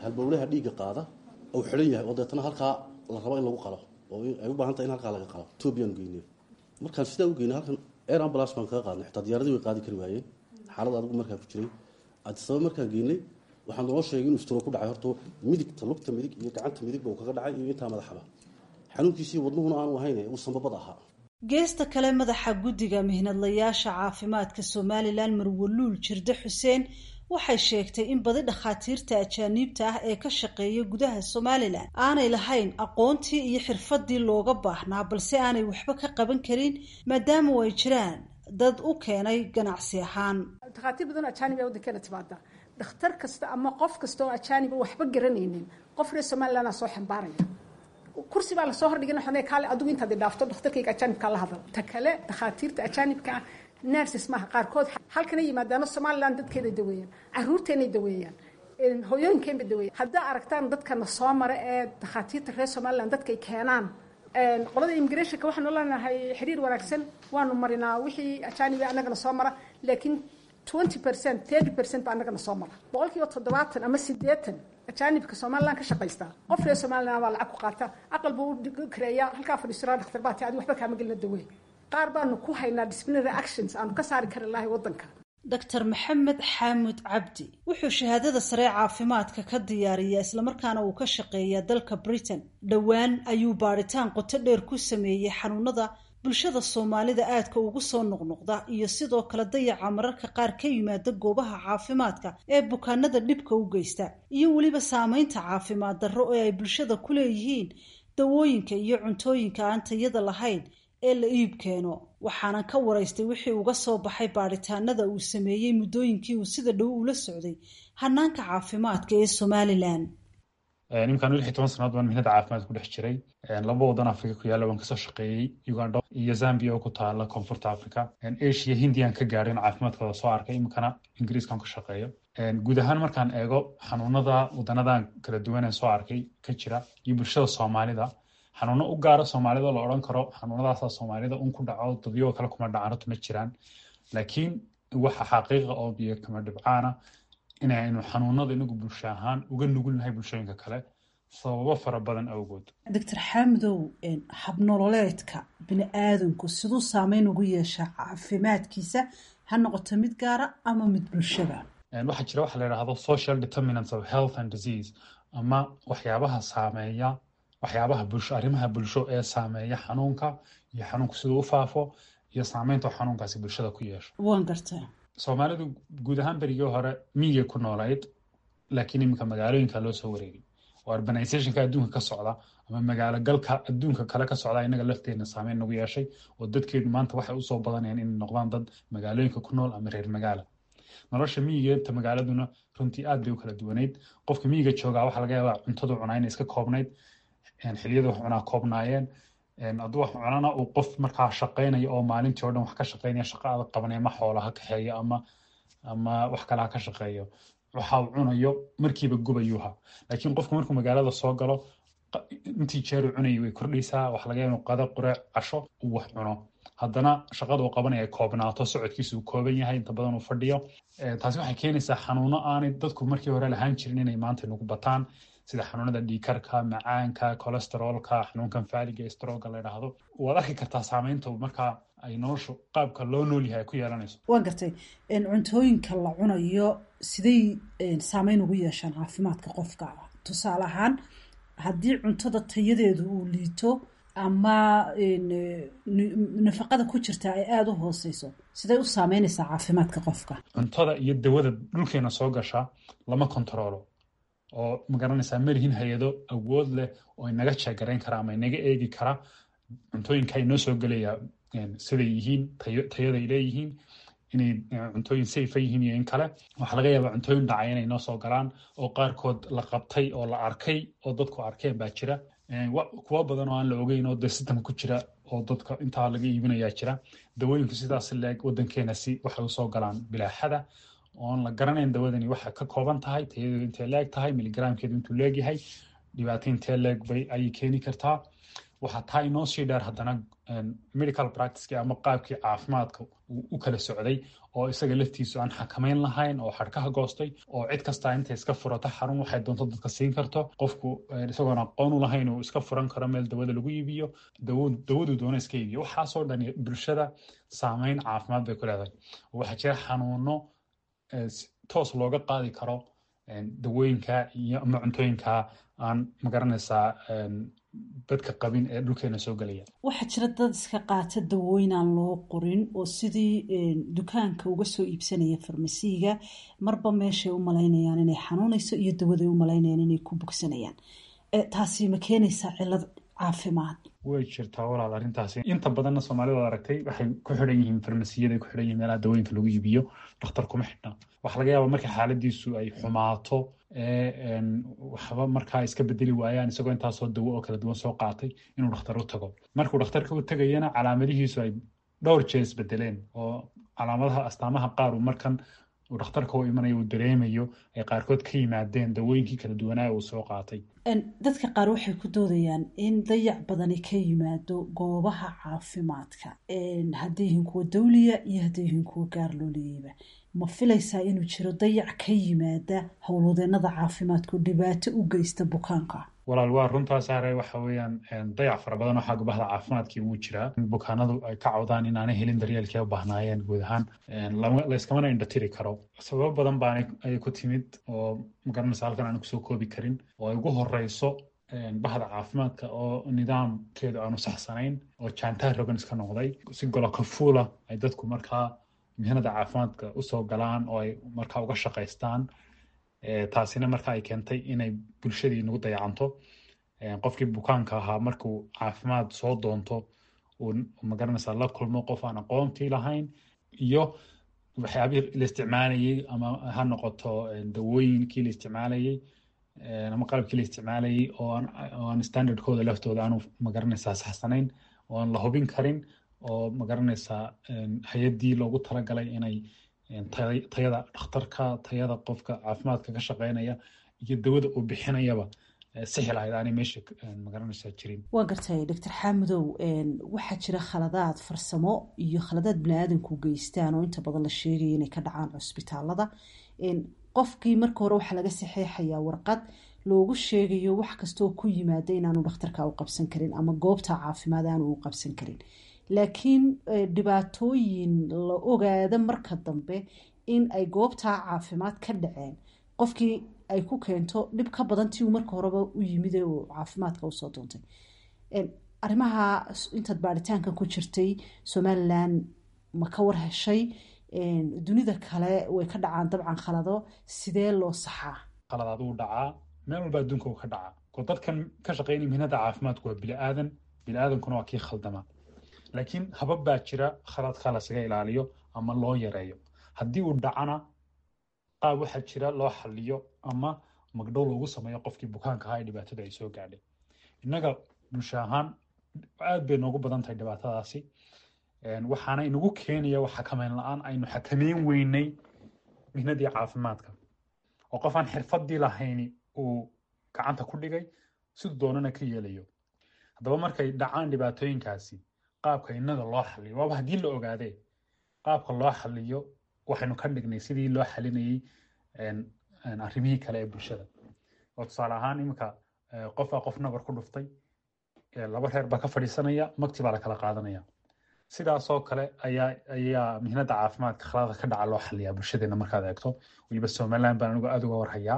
halbowlaha dhiigga qaada uu xidhan yahay oo deetana halkaa la rabo in lagu qalo oo ay u baahan tahay in halkaa laga qalo etoobiyaan geynay markaan sidaa u geynay halkan air ambulance baan kaga qaadnay xitaa diyaaradii way qaadi kari waayeen xaalad adigu markaa ku jiray adisaba markaan geynay waxaan noo sheegay inuu istiro ku dhacay horta midigta lugta midig iyo gacanta midigba uu kaga dhacay iyo intaa madaxaba xanuunkiisii wadnuhuna aanu ahayn uu sanbabad ahaa geesta kale madaxa guddiga mihnadlayaasha caafimaadka somalilan marwaluul jirde xuseen waxay sheegtay in badi dhakhaatiirta ajaaniibta ah ee ka shaqeeya gudaha somalilan aanay lahayn aqoontii iyo xirfadii looga baahnaa balse aanay waxba ka qaban karin maadaama ay jiraan dad u keenay ganacsi ahaan dhakhaatiir badan oo ajaanib ee waddankeena timaada dhakhtar kasta ama qof kasta oo ajaaniba waxba garanaynin qof reer somaliland aa soo xambaaraya kursi baa lasoo hordhigin waxaan kaale adigu intaad dhaafto dhakhtarkayga ajaanibkaa la hadal ta kale dhakhaatiirta ajaanibka ah nurses maaha qaarkood halkana yimaadaano somaliland dadkeeday daweeyaan caruurteenay daweeyaan hooyooyinkeenbay daweeyan haddaa aragtaan dadkana soo mara ee dhakhaatiirta reer somaliland dadkay keenaan qolada immigrationka waxaanu leenahay xiriir wanaagsan waanu marinaa wixii ajaanibi annagana soo mara laakiin twenty percent thirty percent baa annagana soo mara boqol kiiba toddobaatan ama sideetan ajaanibka somaliland ka shaqaysta qof reer somaliland baa lacag ku qaata aqal buu u kareeyaa halkaa fadhiisura dhakhtar baa ti adi waxba kaama gelina dawey qaar baanu ku haynaa disciplinary actions aanu ka saari kari lahay waddanka doctor maxamed xaamud cabdi wuxuu shahaadada sare caafimaadka ka diyaariyaa islamarkaana uu ka shaqeeyaa dalka britain dhowaan ayuu baadhitaan qoto dheer ku sameeyey xanuunada bulshada soomaalida aadka ugu soo noqnoqda iyo sidoo kale dayaca mararka qaar ka yimaada goobaha caafimaadka ee bukaanada dhibka u geysta iyo weliba saameynta caafimaad darro ee ay bulshada ku leeyihiin dawooyinka iyo cuntooyinka aan tayada lahayn ee la iib keeno waxaanan ka waraystay wixii uga soo baxay baadhitaanada uu sameeyey muddooyinkii uu sida dhow ula socday hanaanka caafimaadka ee somalilan nimkaan lix iyo toban sanadood baan mihnada caafimaad ku dhex jiray laba wadan africa ku yaalla waan kasoo shaqeeyey uganda iyo zambia oo ku taala koonfurta africa asia hindiyan ka gaadhin caafimaadkooda soo arkay iminkana ingiriiskan ka shaqeeyo guud ahaan markaan eego xanuunada wadanadan kala duwan ee soo arkay ka jira iyo bulshada soomaalida xanuuno u gaara soomaalida la odhan karo xanuunadaasa soomaalida un ku dhaco dadyoo kale kuma dhacanto ma jiraan laakiin waxa xaqiiqa oo biyo kama dhibcaana inaynu xanuunada inagu bulsho ahaan uga nugulnahay bulshooyinka kale sababo fara badan awgood doctor xaamidow habnololeedka bini aadanku siduu saameyn ugu yeeshaa caafimaadkiisa ha noqoto mid gaara ama mid bulshada waxaa jira waxa la yidhaahdo social determinants of health and disease ama waxyaabaha saameeya waxyaabaha bulsho arrimaha bulsho ee saameeya xanuunka iyo xanuunku siduu u faafo iyo saameynta xanuunkaasi bulshada ku yeesho waan gartaa soomaalidu guud ahaan berigii hore miyigay ku noolayd laakiin iminka magaalooyinka loo soo wareegay oo urbanizationka adduunka ka socda ama magaalo galka adduunka kale ka socda inaga lafteedna saameyn nagu yeeshay oo dadkeedu maanta waxay usoo badanayaan inay noqdaan dad magaalooyinka ku nool ama reer magaala nolosha miyigeeta magaaladuna runtii aad bay u kala duwanayd qofka miyiga joogaa waxaa laga yaabaa cuntadu cunaa inay iska koobnayd xiliyada wax cunaa koobnaayeen hadduu wax cunana uu qof markaa shaqaynaya oo maalintii oo dhan wax ka shaqaynaya shaqa adag qabanaya ma xoola ha kaxeeyo ama ama wax kale ha ka shaqeeyo waxa uu cunayo markiiba gubayuuha laakiin qofku markuu magaalada soo galo intii jeer uu cunayay way kordhaysaa wax laga yaaba inuu qada qureec casho uu wax cuno haddana shaqada uu qabanaya ay koobnaato socodkiisa uu kooban yahay inta badan uu fadhiyo taasi waxay keenaysaa xanuuno aanay dadku markii hore lahaan jirin inay maanta nagu bataan sida xanuunada dhiikarka macaanka cholesteroolka xanuunkan faaliga strooga la yidhaahdo waad arki kartaa saameynta markaa ay noloshu qaabka loo nool yahay ay ku yeelanayso waan gartay cuntooyinka la cunayo siday saameyn ugu yeeshaan caafimaadka qofka tusaale ahaan haddii cuntada tayadeedu uu liito ama nafaqada ku jirta ay aada u hooseyso siday u saameynaysaa caafimaadka qofka cuntada iyo dawada dhulkeena soo gasha lama kontaroolo oo magaranaysaa malihin hay-ado awood leh oo inaga jeegarayn kara ama inaga eegi kara cuntooyinka inoo soo gelaya siday yihiin tayaday leeyihiin inay cuntooyin safa yihiin iyo in kale waxaa laga yaabaa cuntooyin dhacay inay noo soo galaan oo qaarkood la qabtay oo la arkay oo dadku arkeen baa jira kuwa badan oo aan la ogeyn oo de sistamka ku jira oo dadka intaa laga iibinayaa jira dawooyinku sidaas leeg wadankeena si waxay usoo galaan bilaaxada oon la garanayn dawadani waxay ka kooban tahay tayadeedu intay leeg tahay miligramkeedu intuu leegyahay dhibaato intee leeg bay ayay keeni kartaa waxaa taa inoo sii dheer haddana medical practicekii ama qaabkii caafimaadka uu u kala socday oo isaga laftiisu aan xakamayn lahayn oo xadhkaha goostay oo cid kastaa intay iska furato xarun waxay doonto dadka siin karto qofku isagoon aqoon u lahayn uu iska furan karo meel dawada lagu iibiyo dawadu doona iska iibiyo waxaasoo dhan bulshada saameyn caafimaad bay ku leedahay waxaa jira xanuuno toos looga qaadi karo dawooyinka iyo ama cuntooyinka aan magaranaysaa dadka qabin ee dhulkeena soo gelaya waxaa jira dad iska qaata dawooyin aan loo qorin oo sidii dukaanka uga soo iibsanaya farmasiiga marba meeshay u malaynayaan inay xanuunayso iyo dawaday u malaynayaan inay ku bogsanayaan taasi ma keenaysaa cilad caafimaad way jirtaa walaal arrintaasi inta badanna soomaalida ad aragtay waxay ku xidhan yihiin farmasiyada ku xidhan yihiin meelaha dawooyinka lagu iibiyo dhakhtar kuma xidhna waxaa laga yaabaa marka xaaladiisu ay xumaato ee waxba markaa iska bedeli waayaan isagoo intaasoo dawo oo kala duwan soo qaatay inuu dhakhtar u tago markuu dhakhtarka u tegayana calaamadihiisu ay dhowr jeer isbedeleen oo calaamadaha astaamaha qaar uu markan uu dhakhtarka u imanayo uu dareemayo ay qaarkood ka yimaadeen dawooyinkii kala duwanaa uu soo qaatay dadka qaar waxay ku doodayaan in dayac badani ka yimaado goobaha caafimaadka hadday yihiin kuwa dawliya iyo hadday yihiin kuwa gaar loo leeyayba ma filaysaa inuu jiro dayac ka yimaada howlwadeenada caafimaadku dhibaato u geysta bukaanka walaal waa runtaa saare waxa weeyaan dayac fara badan oo xagga bahda caafimaadkii wuu jiraa bukaanadu ay ka cawdaan inaanay helin daryeelkii u baahnaayeen guud ahaan layskamana indhatiri karo sababo badan baa ay ku timid oo magaranaysa halkan aan kusoo koobi karin oo ay ugu horeyso bahda caafimaadka oo nidaamkeedu aanu saxsanayn oo jaantaha rogan iska noqday si golokafuula ay dadku markaa mihnada caafimaadka usoo galaan oo ay markaa uga shaqaystaan taasina marka ay keentay inay bulshadii nagu dayacanto qofkii bukaanka ahaa markuu caafimaad soo doonto uu magaranaysaa la kulmo qof aan aqoontii lahayn iyo waxyaabihii la isticmaalayey ama ha noqoto dawooyinkii la isticmaalayey ama qalabkii la isticmaalayey oo aan standardkooda laftooda aanu magaranaysaa saxsanayn oo aan la hubin karin oo magaranaysaa hay-addii loogu talagalay inay tayada dhakhtarka tayada qofka caafimaadka ka shaqeynaya iyo dawada uu bixinayaba sixi lahayd aanay meesha magaranaysaa jirin waa gartay doctor xaamudow waxaa jira khaladaad farsamo iyo khaladaad bani-aadanku geystaan oo inta badan la sheegaya inay ka dhacaan cusbitaalada qofkii marka hore waxaa laga saxeexayaa warqad loogu sheegayo wax kastaoo ku yimaada inaanu dhakhtarka u qabsan karin ama goobta caafimaad aanu u qabsan karin laakiin dhibaatooyin la ogaada marka dambe in ay goobtaa caafimaad ka dhaceen qofkii ay ku keento dhib ka badan tii uu marka horeba u yimid ee uu caafimaadka usoo doontay arrimaha intaad baaritaanka ku jirtay somalilan ma ka war heshay dunida kale way ka dhacaan dabcan khalado sidee loo saxaa khaladaad uu dhacaa meel walba adduunka uu ka dhacaa ko dadkan ka shaqeynaya mihnada caafimaadku waa bili-aadan bili-aadankuna waa kii khaldama laakiin habab baa jira khaladka lasaga ilaaliyo ama loo yareeyo haddii uu dhacana qaab waxaa jira loo xaliyo ama magdhow loogu sameeyo qofkii bukaanka ahaa ee dhibaatada ay soo gaadhay innaga bulsho ahaan aad bay noogu badan tahay dhibaatadaasi waxaana inagu keenaya wax xakameyn la-aan aynu xakameyn weynay mihnadii caafimaadka oo qof aan xirfadii lahayni uu gacanta ku dhigay siduu doonana ka yeelayo haddaba markay dhacaan dhibaatooyinkaasi qaabka innaga loo xaliyo waaba haddii la ogaadee qaabka loo xaliyo waxaynu ka dhignay sidii loo xalinayey arrimihii kale ee bulshada oo tusaale ahaan iminka qofaa qof nabar ku dhuftay laba reer baa ka fadhiisanaya magti baa la kala qaadanaya sidaasoo kale ayaa ayaa mihnada caafimaadka khalada ka dhaca loo xaliyaa bulshadeena markaad eegto weliba somaliland baan anigu aad uga warhayaa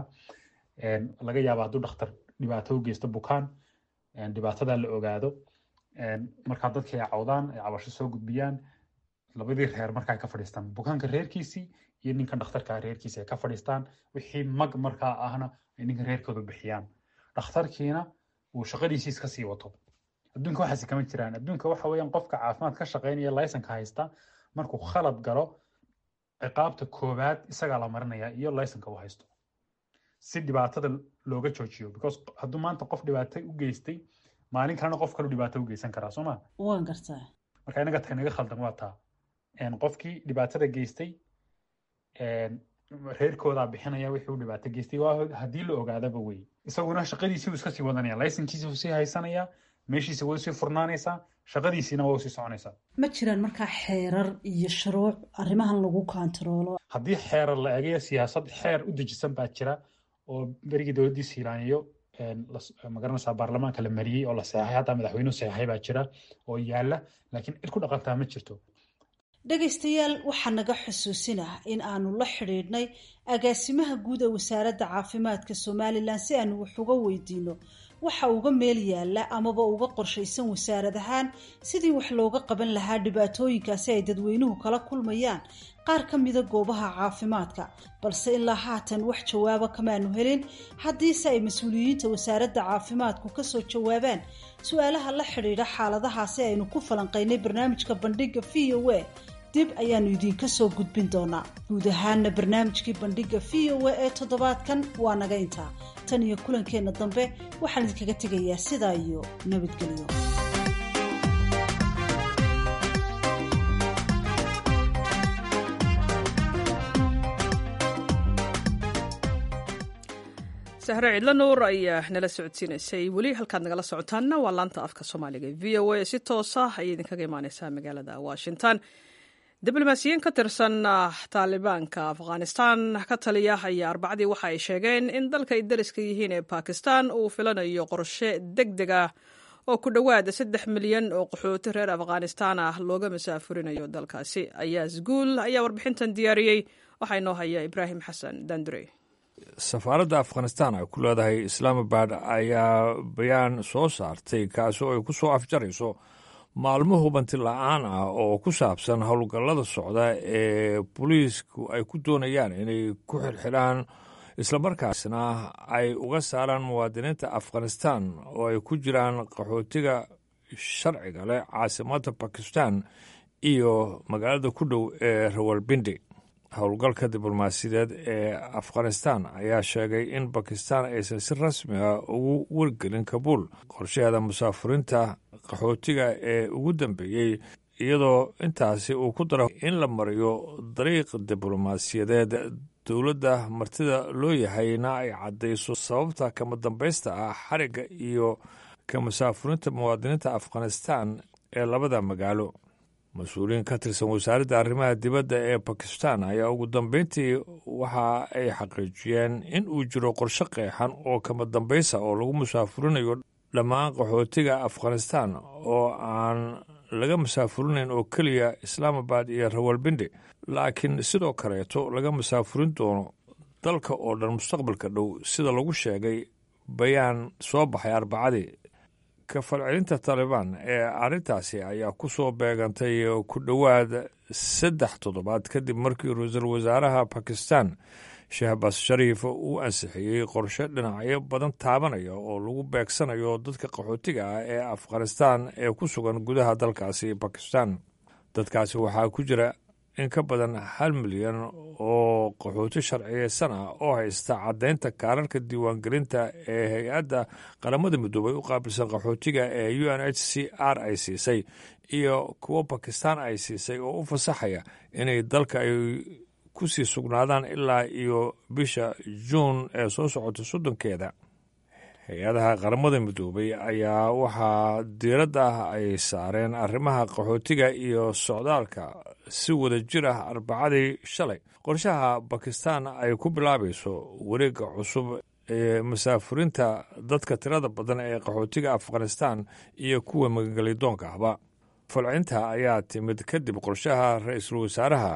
laga yaaba hadduu dhakhtar dhibaato u geysto bukaan dhibaatadaa la ogaado markaa dadkii ay cawdaan ay cabasho soo gudbiyaan labadii reer marka ay ka fadhiistaan bukaanka reerkiisii iyo ninkan dhakhtarka reerkiisi ay ka fadhiistaan wixii mag markaa ahna ay ninka reerkooda bixiyaan dhakhtarkiina uu shaqadiisii iska sii wato adduunka waxaasi kama jiraan adduunka waxa weeyaan qofka caafimaad ka shaqeynaya laysanka haysta markuu khalad galo ciqaabta koowaad isagaa la marinaya iyo laysanka uu haysto si dhibaatada looga joojiyo because hadduu maanta qof dhibaato u geystay maalin kalena qof kalu dhibaato u geysan karaa sooma waan gartaa marka inaga tahay naga khaldan waa taa qofkii dhibaatada geystay reerkoodaa bixinaya wixii uu dhibaato geystay waa haddii la ogaadaba wey isaguna shaqadiisii uu iska sii wadanaya laysankiisii uu sii haysanaya meeshiisa way usii furnaanaysaa shaqadiisiina way usii soconaysaa ma jiraan markaa xeerar iyo shuruuc arrimahan lagu kontaroolo haddii xeerar la eegayo siyaasad xeer u dejisan baa jira oo berigii dowladdii siilaaniyo magaranaysaa baarlamaanka la mariyey oo la seexay hataa madaxweynuhu seexay baa jira oo yaala laakiin cid ku dhaqantaa ma jirto dhegaystayaal waxaa naga xusuusinah in aanu la xidhiidhnay agaasimaha guud ee wasaaradda caafimaadka somalilan si aanu wax uga weydiino waxa uga meel yaala amaba uga qorshaysan wasaarad ahaan sidii wax looga qaban lahaa dhibaatooyinkaasi ay dadweynuhu kala kulmayaan qaar ka mida goobaha caafimaadka balse ilaa haatan wax jawaaba kamaanu helin haddiise ay mas-uuliyiinta wasaaradda caafimaadku kasoo jawaabaan su-aalaha la xidhiidha xaaladahaasi aynu ku falanqaynay barnaamijka bandhiga v o a dib ayaanu idiinka soo gudbin doonaa guud ahaana barnaamijkii bandhiga v o a ee toddobaadkan waa naga intaa tan iyo kulankeenna dambe waxaan idinkaga tegayaa sidaa iyo nabadgelyo sahre cidlo nuur ayaa nala socodsiinaysay weli halkaad nagala socotaanna waa laanta afka soomaaliga v o a si toosa ayay idinkaga imaaneysaa magaalada washington diblomaasiyiin ka tirsan taalibaanka afghanistan ka taliya ayaa arbacadii waxa ay sheegeen in dalka ay dariska yihiin ee bakistan uu filanayo qorshe deg deg ah oo ku dhowaada saddex milyan oo qaxooti reer afghanistan ah looga masaafurinayo dalkaasi ayaas guul ayaa warbixintan diyaariyey waxaa inoo haya ibraahim xasan dandurey safaaradda afghanistan ay ku leedahay islaamabad ayaa bayaan soo saartay kaasi oo ay ku soo afjarayso maalmo hubanti la-aan ah oo ku saabsan howlgallada socda ee booliisku ay ku doonayaan inay ku xirxidhaan islamarkaasna ay uga saaraan muwaadiniinta afghanistan oo ay ku jiraan qaxootiga sharciga leh caasimadda bakistan iyo magaalada ku dhow ee rawalbindi howlgalka diblomaasiyadeed ee afghanistan ayaa sheegay in bakistan aysan si rasmi ah ugu wargelin kabuul qorshaheeda musaafuriinta qaxootiga ee ugu dambeeyey iyadoo intaasi uu ku daro in la mariyo dariiq diblomaasiyadeed dowladda martida loo yahayna ay caddayso sababta kama dambaysta ah xarigga iyo ka musaafuriinta muwaadiniinta afghanistan ee labada magaalo mas-uuliyiin ka tirsan wasaaradda arrimaha dibadda ee bakistan ayaa ugu dambeyntii waxa ay xaqiijiyeen in uu jiro qorshe qeexan oo kama dambaysa oo lagu musaafurinayo dhammaan qaxootiga afghanistan oo aan laga musaafurinayn oo keliya islaamabad iyo rawalbindi laakiin sidoo kaleeto laga musaafurin doono dalka oo dhan mustaqbalka dhow sida lagu sheegay bayaan soo baxay arbacadii ka falcelinta taalibaan ee arrintaasi ayaa ku soo beegantay ku dhowaad saddex toddobaad kadib markii ra-iisul wasaaraha bakistan shahbas shariif uu ansixiyey qorshe dhinacyo badan taabanaya oo lagu beegsanayo dadka qaxootiga ah ee afghanistan ee ku sugan gudaha dalkaasi bakistan dadkaasi waxaa ku jira in ka badan hal milyan oo qaxooti sharciyeysan ah oo haysta caddaynta kaararka diiwaangelinta ee hay-adda qaramada midoobay u qaabilsan qaxootiga ee u n h c r ay siisay iyo kuwo bakistan ay siisay oo u fasaxaya inay dalka ay ku sii sugnaadaan ilaa iyo bisha juun ee soo socota soddonkeeda hay-adaha qaramada midoobay ayaa waxaa diiradda ay saareen arrimaha qaxootiga iyo socdaalka si wada jir ah arbacadii shalay qorshaha bakistan ay ku bilaabayso wareegga cusub ee masaafurinta dadka tirada badan ee qaxootiga afghanistan iyo kuwa magangelidoonka ahba falcinta ayaa timid kadib qorshaha ra-iisul wasaaraha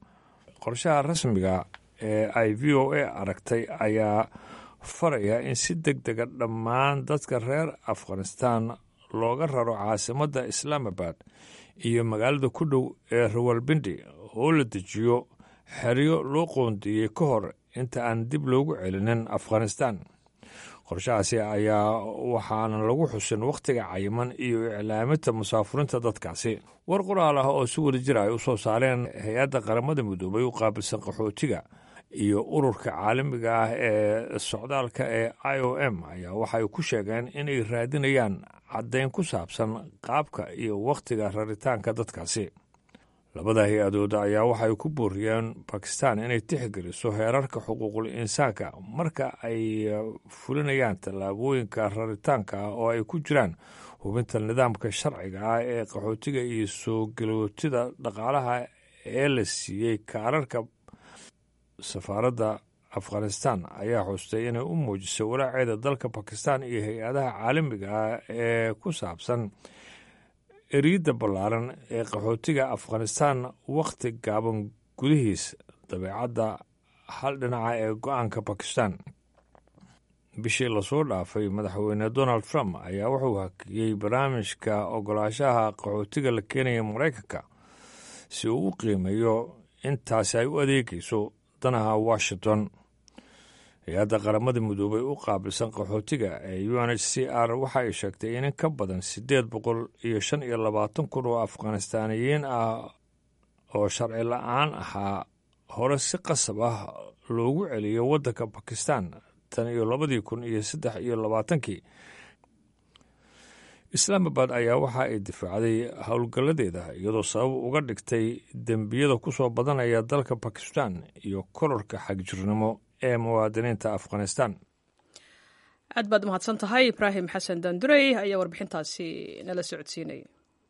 qorshaha rasmiga ee ay v o a aragtay ayaa faraya in si deg dega dhammaan dadka reer afghanistan looga raro caasimadda islaamabad iyo magaalada ku dhow ee rawalbindi oo la dejiyo xeryo loo qoondeeyey ka hor inta aan dib loogu celinin afghanistan qorshahaasi ayaa waxaana lagu xusin wakhtiga cayiman iyo iclaaminta musaafuriinta dadkaasi war qoraal ah oo si wada jira ay u soo saareen hay-adda qaramada midoobay u qaabilsan qaxootiga iyo ururka caalamiga ah ee socdaalka ee i o m ayaa waxay ku sheegeen inay raadinayaan caddayn ku saabsan qaabka iyo wakhtiga raritaanka dadkaasi labada hay-adood ayaa waxay ku booriyeen bakistan inay tixgeliso heerarka xuquuqul insaanka marka ay fulinayaan tallaabooyinka raritaanka ah oo ay ku jiraan hubinta nidaamka sharciga ah ee qaxootiga iyo soo galootida dhaqaalaha ee la siiyey kaararka safaaradda afghanistan ayaa xustay inay u muujisay walaaceeda dalka bakistan iyo hay-adaha caalamiga ah ee ku saabsan eriyadda ballaaran ee qaxootiga afghanistan wakhti gaaban gudihiis dabeecadda hal dhinaca ee go-aanka bakistan bishii lasoo dhaafay madaxweyne donald trump ayaa wuxuu hakiyey barnaamijka ogolaashaha qaxootiga la keenaya maraykanka si uu u qiimeeyo intaasi ay u adeegayso danaha washington hay-adda qaramada midoobay u qaabilsan qaxootiga ee u n h c r waxa ay sheegtay in in ka badan siddeed boqol iyo shan iyo labaatan kun oo afghanistaaniyiin ah oo sharci la-aan ahaa hore si qasab ah loogu celiyo waddanka bakistan tan iyo labadii kun iyo saddex iyo labaatankii islaamabad ayaa waxa ay difaacday howlgalladeeda iyadoo sabab uga dhigtay dembiyada ku soo badanaya dalka bakistan iyo kororka xagjirnimo ee muwaadiniinta afghanistan aad baad umahadsan tahay ibraahim xasan dandurey ayaa warbixintaasi nala socodsiinaya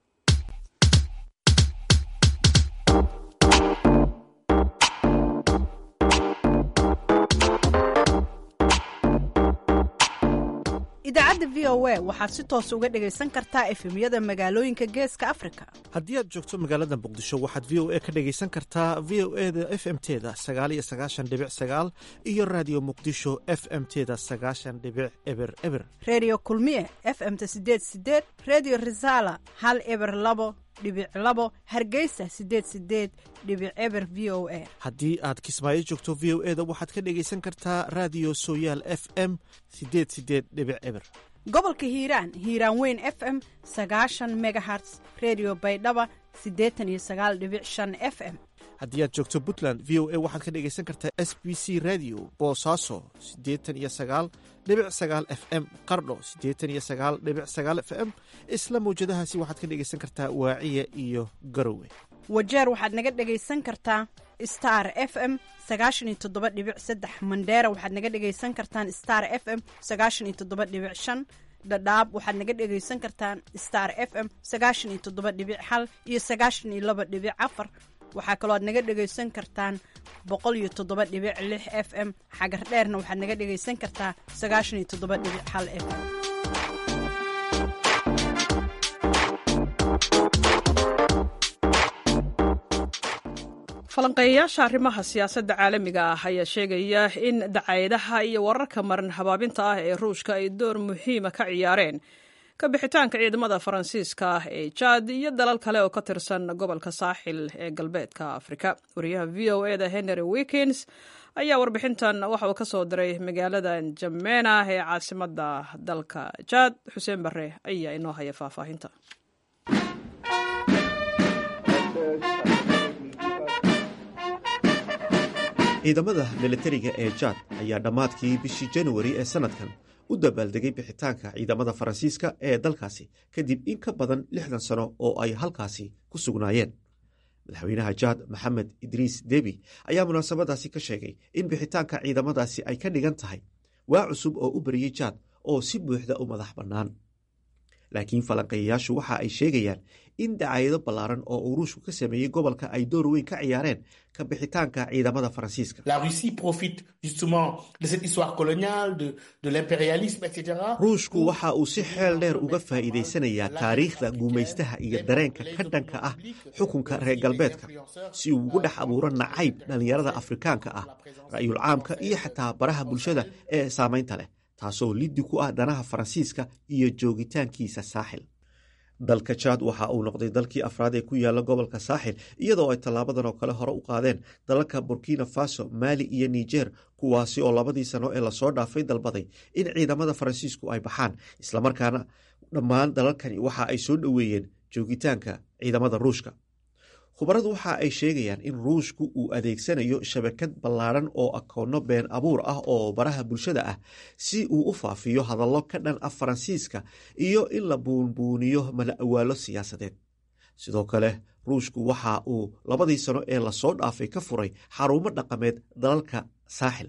idaacadda v o a waxaad si toos uga dhegaysan kartaa efemyada magaalooyinka geeska afrika haddii aad joogto magaalada muqdisho waxaad v o a ka dhegaysan kartaa v o e da f m teda sagaaliyo sagaashan dhibic sagaal iyo raadiyo muqdisho f m teda sagaashan dhibic eber eber reediyo kulmiye f m ta sideed sideed reediyo risaala hal eber labo dhibic labo hargeysa sideed sideed dhibic eber v o a haddii aad kismaayo joogto v o e da waxaad ka dhegaysan kartaa raadiyo sooyaal f m sideed sideed dhibic eber gobolka hiiraan hiiraan weyn f m sagaashan megaherts redio baydhaba siddeetan iyo sagaal dhibic shan f m haddii aad joogto puntland v o a waxaad ka dhegaysan kartaa s b c radio boosaaso siddeetan iyo sagaal dhibic sagaal f m qardho siddeetan iyo sagaal dhibic sagaal f m isla mawjadahaasi waxaad ka dhegaysan kartaa waaciya iyo garowe wajeer waxaad naga dhegaysan kartaa star f m sagaashan iyo toddoba dhibic saddex mandheera waxaad naga dhegaysan kartaan star f m sagaashan iyo toddoba dhibic shan dhadhaab waxaad naga dhegaysan kartaan star f m sagaashan iyo toddoba dhibic hal iyo sagaashan iyo laba dhibic afar waxaa kaloo aad naga dhegaysan kartaan boqol iyo toddoba dhibic lix f m xagar dheerna waxaad naga dhegaysan kartaa sagaashan iyo toddoba dhibic hal f m falanqeeyayaasha arrimaha siyaasadda caalamiga ah ayaa sheegaya in dacayadaha iyo wararka marin habaabinta ah ee ruushka ay door muhiima ka ciyaareen ka bixitaanka ciidamada faransiiska ah ee jaad iyo dalal kale oo ka tirsan gobolka saaxil ee galbeedka afrika wariyaha v o e da henry wikins ayaa warbixintan waxa uu ka soo diray magaalada jamena ee caasimada dalka jaad xuseen bare ayaa inoo haya faahfaahinta ciidamada milatariga ee jaad ayaa dhammaadkii bishii januari ee sannadkan u dabaaldegay bixitaanka ciidamada faransiiska ee dalkaasi kadib in ka badan lixdan sano oo ay halkaasi ku sugnaayeen madaxweynaha jaad maxamed idriis debi ayaa munaasabadaasi ka sheegay in bixitaanka ciidamadaasi ay ka dhigan tahay waa cusub oo u bariyey jaad oo si buuxda u madax bannaan laakiin falanqeeyayaashu waxa ay sheegayaan in dacaayado ballaaran oo uu ruushku ka sameeyey gobolka ay door weyn ka ciyaareen ka bixitaanka ciidamada faransiiska ruushku waxa uu si xeel dheer uga faa'iidaysanayaa taariikhda guumaystaha iyo dareenka ka dhanka ah xukunka reer galbeedka si uu ugu dhex abuuro nacayb dhallinyarada afrikaanka ah ra'yul caamka iyo xataa baraha bulshada ee saamaynta leh taasoo liddi ku ah danaha faransiiska iyo joogitaankiisa saaxil dalka jaad waxa uu noqday dalkii afraad ee ku yaala gobolka saaxil iyadoo ay tallaabadan oo kale hore u qaadeen dalalka burkina faso maali iyo niger kuwaasi oo labadii sano ee lasoo dhaafay dalbaday in ciidamada faransiisku ay baxaan islamarkaana dhammaan dalalkani waxa ay soo dhoweeyeen joogitaanka ciidamada ruushka khubaradu waxa ay sheegayaan in ruushku uu adeegsanayo shabakad ballaaran oo akoonno been abuur ah oo baraha bulshada ah si uu u faafiyo hadallo ka dhan ah faransiiska iyo in la buunbuuniyo mala awaalo siyaasadeed sidoo kale ruushku waxa uu labadii sano ee lasoo dhaafay ka furay xarumo dhaqameed dalalka saaxil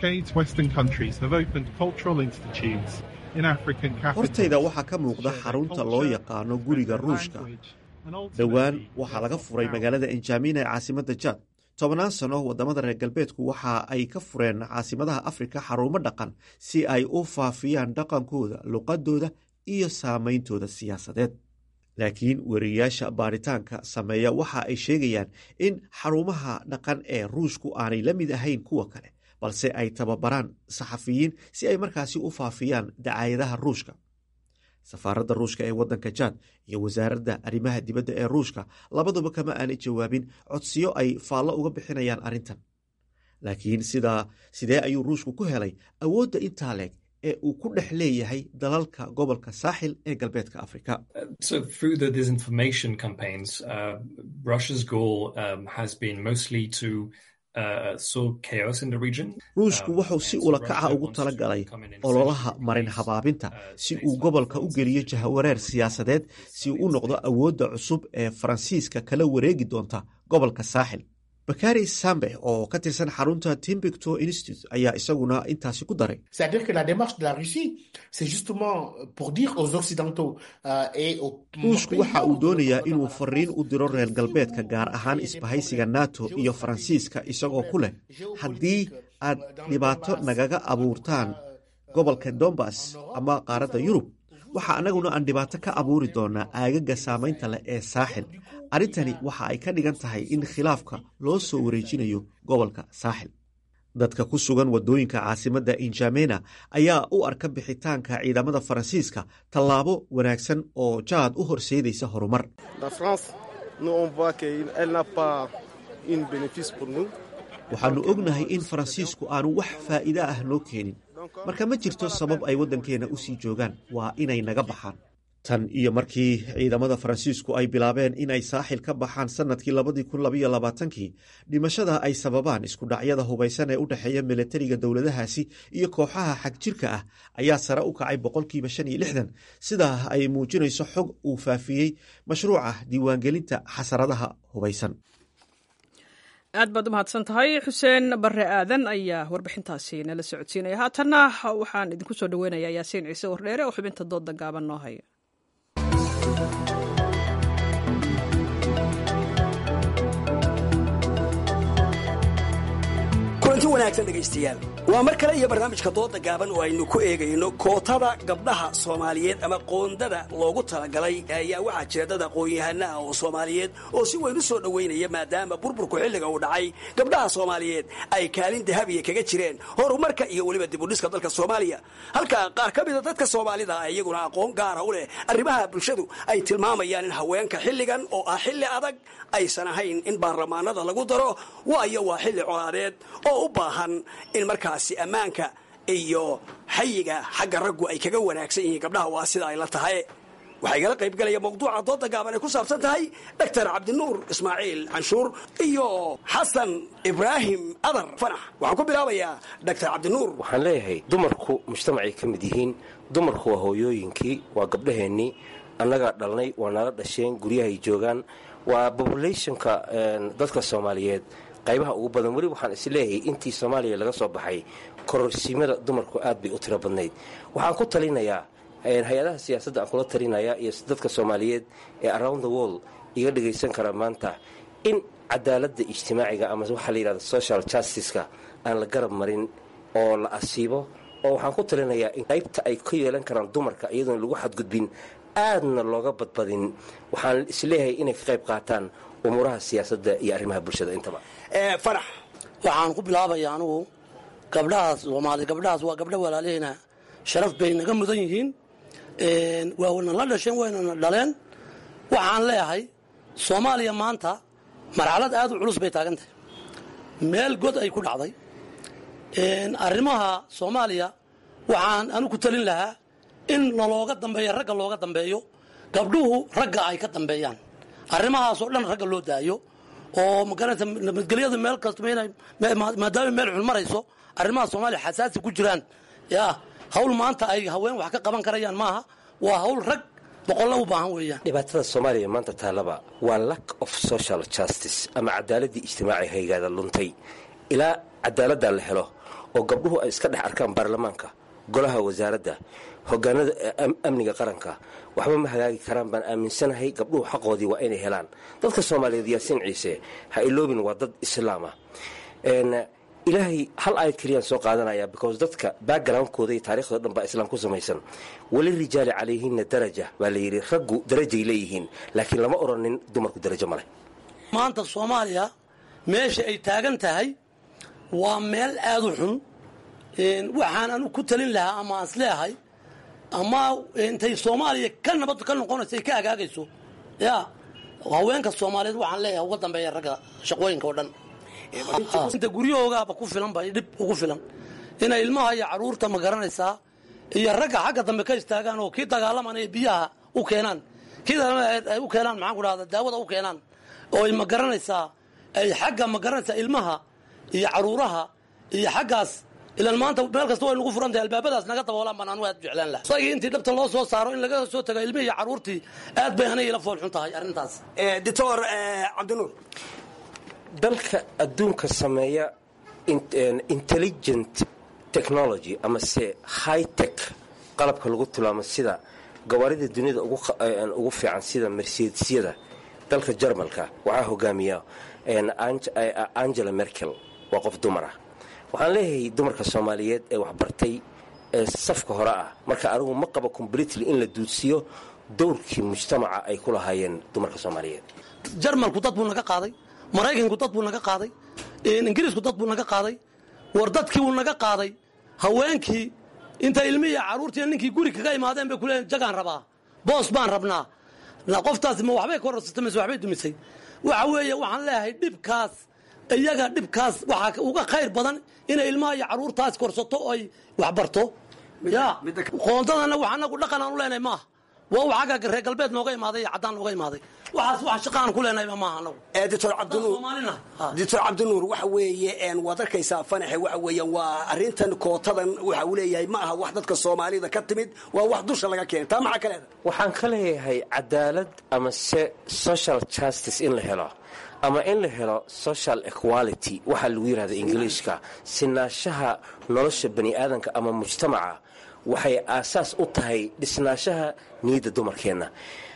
hortayda waxaa ka muuqda xarunta loo yaqaano guriga ruushka dhowaan waxaa laga furay magaalada enjamina ee caasimadda jaad tobannaan sano waddamada reer galbeedku waxa ay ka fureen caasimadaha afrika xarumo dhaqan si ay u faafiyaan dhaqankooda luqadooda iyo saameyntooda siyaasadeed laakiin weriyayaasha baaritaanka sameeya waxa ay sheegayaan in xarumaha dhaqan ee ruushku aanay la mid ahayn kuwa kale balse ay tababaraan saxafiyiin si ay markaasi u faafiyaan dacaayadaha ruushka safaaradda ruushka ee waddanka jaad iyo wasaaradda arrimaha dibadda ee ruushka labaduba kama aanay jawaabin codsiyo ay faallo uga bixinayaan arrintan laakiin sidaa sidee ayuu ruushku ku helay awoodda intaa leeg ee uu ku dhex leeyahay dalalka gobolka saaxil ee galbeedka afrika ruushku wuxuu si ulakaca ugu tala galay ololaha marin habaabinta si uu gobolka u geliyo jahawareer siyaasadeed si uu u noqdo awoodda cusub ee faransiiska kala wareegi doonta gobolka saaxil bakari sambe oo ka tirsan xarunta timbicto institute ayaa isaguna intaasi ku daray ruushku waxa uu doonayaa inuu fariin u diro reer galbeedka gaar ahaan isbahaysiga nato iyo faransiiska isagoo ku leh haddii aad dhibaato nagaga abuurtaan gobolka dombas ama qaaradda yurub waxa annaguna aan dhibaato ka abuuri doonaa aagaga saamaynta leh ee saaxil arrintani waxa ay ka dhigan tahay in khilaafka loo soo wareejinayo gobolka saaxil dadka ku sugan waddooyinka caasimadda injamena ayaa u arka bixitaanka ciidamada faransiiska tallaabo wanaagsan oo jaad u horseedaysa horumar waxaannu ognahay in faransiisku aanu wax faa'iida ah noo keenin marka ma jirto sabab ay waddankeenna u sii joogaan waa inay naga baxaan tan iyo markii ciidamada faransiisku ay bilaabeen inay saaxil ka baxaan sannadkii labadii kun labaiyo labaatankii dhimashada ay sababaan iskudhacyada hubaysan ee u dhexeeya milatariga dowladahaasi iyo kooxaha xagjirka ah ayaa sare u kacay boqolkiiba shan iyo lixdan sidaa ay muujinayso xog uu faafiyey mashruuca diiwaangelinta xasaradaha hubaysan aad baad u mahadsan tahay xuseen bare aadan ayaa warbixintaasi nala socodsiinaya haatanna waxaan idinku soo dhaweynayaa yaasiin ciise wardheere oo xubinta dooda gaaban noo haya kulanti wanaagsan dhegaystayaal waa mar kale iyo barnaamijka dooda gaaban oo aynu ku eegayno kootada gabdhaha soomaaliyeed ama qoondada loogu talagalay ayaa waxaa jira dad aqoon-yahana ah oo soomaaliyeed oo si weyn u soo dhoweynaya maadaama burburku xilliga uu dhacay gabdhaha soomaaliyeed ay kaalin dahabiya kaga jireen horumarka iyo weliba dibudhiska dalka soomaaliya halka qaar ka mida dadka soomaalida ah iyaguna aqoon gaara u leh arrimaha bulshadu ay tilmaamayaan in haweenka xilligan oo ah xilli adag aysan ahayn in baarlamaanada lagu daro waayo waa xilli colaadeed oo u baahan in markaasi ammaanka iyo xayiga xagga raggu ay kaga wanaagsan yihiin gabdhaha waa sida ay la tahay waxaa igala qayb galaya mawduuca dooda gaaban ay ku saabsan tahay doctor cabdinuur ismaaciil canshuur iyo xasan ibraahim adar fanax waxaan ku bilaabayaa doctor cabdinuur waxaan leeyahay dumarku mujtamacay ka mid yihiin dumarku waa hooyooyinkii waa gabdhaheennii annagaa dhalnay waa nala dhasheen guryahay joogaan waa populationka dadka soomaaliyeed qaybaha ugu badan weli waxaan is leeyahay intii soomaaliya laga soo baxay kororsiimada dumarku aad bay u tiro badnayd waxaan ku talinayaa hay-adaha siyaasadda aan kula talinaya iyo dadka soomaaliyeed ee around the world iga dhagaysan kara maanta in cadaaladda ijtimaaciga ama waxaa la yidhahda social justiceka aan la garab marin oo la asiibo oo waxaan ku talinayaa in qaybta ay ka yeelan karaan dumarka iyadoon lagu xadgudbin aadna looga badbadin waxaan isleeyahay inay ka qayb qaataan umuuraha siyaasadda iyo arrimaha bulshada intaba farax waxaan ku bilaabaya anugu gabdhahaas soomaali gabdhahaas waa gabdho walaalihina sharaf bay naga mudan yihiin waana la dhasheen waynana dhaleen waxaan leeyahay soomaaliya maanta marxalad aad u culus bay taagan tahay meel god ay ku dhacday arrimaha soomaaliya waxaan anu ku talin lahaa in lalooga dambeeyo ragga looga dambeeyo gabdhuhu ragga ay ka dambeeyaan arrimahaasoo dhan ragga loo daayo oo magarata nabadgelyada meel kasta maadaama meel xun marayso arrimaha soomaaliya xasaasi ku jiraan ya hawl maanta ay haween wax ka qaban karayaan maaha waa hawl rag boqollo u baahan weeyaan dhibaatada soomaaliya maanta taalaba waa lack of social justice ama cadaaladii ijtimaaci haygaada luntay ilaa cadaaladda la helo oo gabdhuhu ay iska dhex arkaan baarlamaanka golaha wasaaradda hogaanada amniga qaranka waxba ma hagaagi karaan baan aaminsanahay gabdhuhu xaqoodii waa inay helaan dadka soomaaliyeed yaasiin ciise ha iloobin waa dad islaama ilaahay hal aayad keliyaan soo qaadanaya because dadka backgroundkooda iyo taariikhdao dhan baa islaam ku samaysan weli rijaali calayhinna daraja baa la yidhi raggu darajay leeyihiin laakiin lama odhanin dumarku darajo ma leh maanta soomaaliya meesha ay taagan tahay waa meel aad u xun waxaan anu ku talin lahaa ama aan isleeyahay ama intay soomaaliya ka nabad ka noqonayso ay ka agaagayso ya haweenka soomaaliyeed waxaan leeyahay uga dambeeya ragga shaqooyinka oo dhan inta guryahoogaaba ku filan ba dhib ugu filan inay ilmaha iyo caruurta ma garanaysaa iyo ragga xagga dambe ka istaagaan oo kii dagaalamanaya biyaha u keenaan kii ay u keenaan maxaan ku dhahda daawada u keenaan oo ay ma garanaysaa ay xagga ma garanaysaa ilmaha iyo caruuraha iyo xaggaas ilan maanta meel kasta way nagu furantahay albaabadaas naga daboolaan baan anu aad jeclaan laha isagii intii dhabta loo soo saaro in laga soo tago ilmihii iyo caruurtii aad bay aniga ila foolxun tahay arrintaas doctor cabdinuur dalka adduunka sameeya intelligent technology ama se high tech qalabka lagu tilmaamo sida gawaarida duniyada ugu fiican sida mercedesyada dalka jarmalka waxaa hogaamiya angela merkel waa qof dumara waxaan leeyahay dumarka soomaaliyeed ee waxbartay ee safka hore ah marka anigu ma qabo completely in la duudsiyo dowrkii mujtamaca ay ku lahaayeen dumarka soomaaliyeed jarmalku dad buu naga qaaday maraykanku dad buu naga qaaday ingiriisku dad buu naga qaaday war dadkii wuu naga qaaday haweenkii inta ilmihii caruurtii ninkii guri kaga imaadeen bay kuleeyiin jagaan rabaa boos baan rabnaa qoftaasi ma waxbay korarsatay mise waxbay dumisay waxa weeye waxaan leeyahay dhibkaas iyaga dhibkaas waxaa uga khayr badan inay ilmaha iyo caruurtaas korsato oo ay waxbarto ya qoondadana wax anagu dhaqan aan u leenahay maaha waa u xagga reer galbeed nooga imaaday iyo caddaan nooga imaaday waxaas wax shaqaan ku leenahay maaha anagu doctor cabdinuur doctor cabdinuur waxa weeye waad arkaysaa fanaxe waxa weeyaan waa arrintan kootadan waxa uu leeyahay ma aha wax dadka soomaalida ka timid waa wax dusha laga keenay taa maxaa ka leedahay waxaan ka leeyahay cadaalad ama se social justice in la helo ama in la helo social equality waxaa lagu yidhahda ingiliishka sinaashaha nolosha bani aadanka ama mujtamaca waxay aasaas u tahay dhisnaashaha niyadda dumarkeenna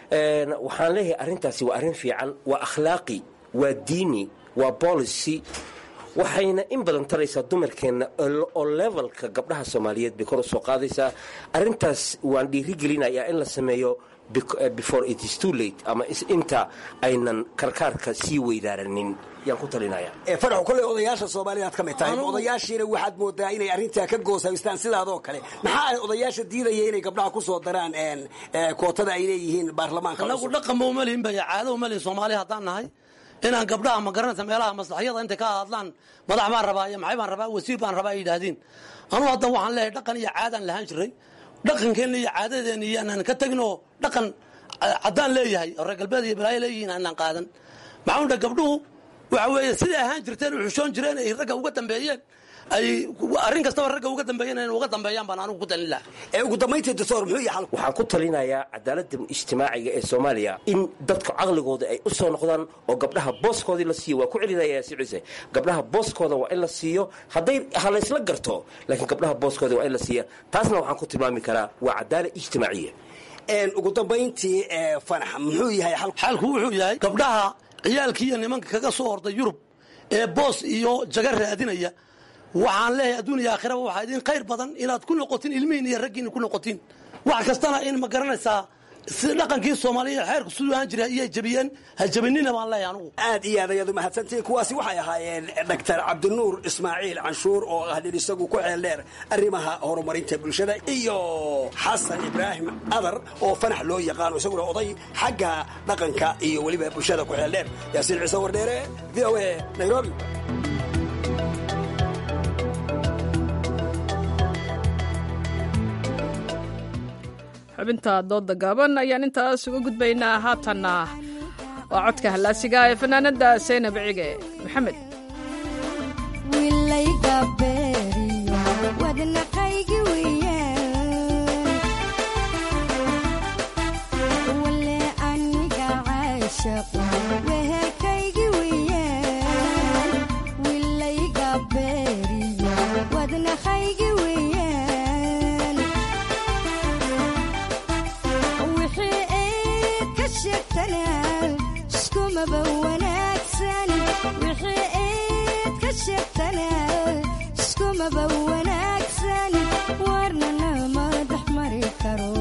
waxaan leeyahay arrintaasi waa arrin fiican waa akhlaaqi waa diini waa policy waxayna in badan taraysaa dumarkeenna oo levelka gabdhaha soomaaliyeed bay kor u soo qaadaysaa arrintaas waan dhiirigelinayaa in la sameeyo before it is too late ama inta aynan karkaarka sii weydaaranin yaan ku talinaya faraxu kolley odayaasha soomaalida aad ka mid tahay odayaashiina waxaad moodaa inay arrintaa ka goosaystaan sidaadoo kale maxaa ay odayaasha diidaya inay gabdhaha ku soo daraan kootada ay leeyihiin baarlamaanka anagu dhaqanba uma lihin bay caado uma lihin soomaali haddaan nahay inaan gabdhaha ma garanaysa meelaha maslaxyada intay ka hadlaan madax baan rabaa iyo maxay baan rabaa wasiir baan rabaa ay yidhaahdeen anugu hadda waxaan leeyahay dhaqan iyo caadaan lahaan jiray dhaqankeenna iyo caadadeena iyo anaan ka teginoo dhaqan caddaan leeyahay oo reer galbeed iyo balaayo leeyihiin aanaan qaadan maxaa udha gabdhuhu waxa weeye siday ahaan jirteen u xushoon jireen ay ragga uga dambeeyeen ay arrin kastaba ragga uga dambeeyeen inay uga dambeeyaan baan anigu ku talin laha ee ugu dambayntii doctor muxuu yahay waxaan ku talinayaa cadaaladda ijtimaaciga ee soomaaliya in dadka caqligooda ay u soo noqdaan oo gabdhaha booskoodii la siiyo waa ku celinaya si ciise gabdhaha booskooda waa in la siiyo hadday ha laysla garto laakiin gabdhaha booskooda waa in la siiya taasna waxaan ku tilmaami karaa waa cadaalad ijtimaaciya ugu dambayntii fanax muxuu yahay xalku wuxuu yahay gabdhaha ciyaalkii iyo nimanka kaga soo orday yurub ee boos iyo jaga raadinaya waxaan leeyahay adduun iyo aakhiraba waxaa idin khayr badan inaad ku noqotiin ilmihiin iyo raggiina ku noqotiin wax kastana in ma garanaysaa si dhaqankii soomaaliya xeerku siduu ahaan jiray iyay jabiyeen ha jabinina baan leeyahay anugu aad iyo aad ayaad umahadsantihiin kuwaasi waxay ahaayeen doctor cabdinuur ismaaciil canshuur oo ah nin isagu ku xeel dheer arrimaha horumarinta bulshada iyo xasan ibraahim adar oo fanax loo yaqaano isaguna oday xagga dhaqanka iyo weliba bulshada ku xeel dheer yaasiin ciise wardheere v o a nairobi xubinta dooda gaaban ayaan intaas uga gudbaynaa haatanna waa codka hallaasiga ee fanaanada saynab cige maxamed iskumaba wanaagsan wixii eed ka sheegtana iskumaba wanaagsan warnana ma dhex mari karo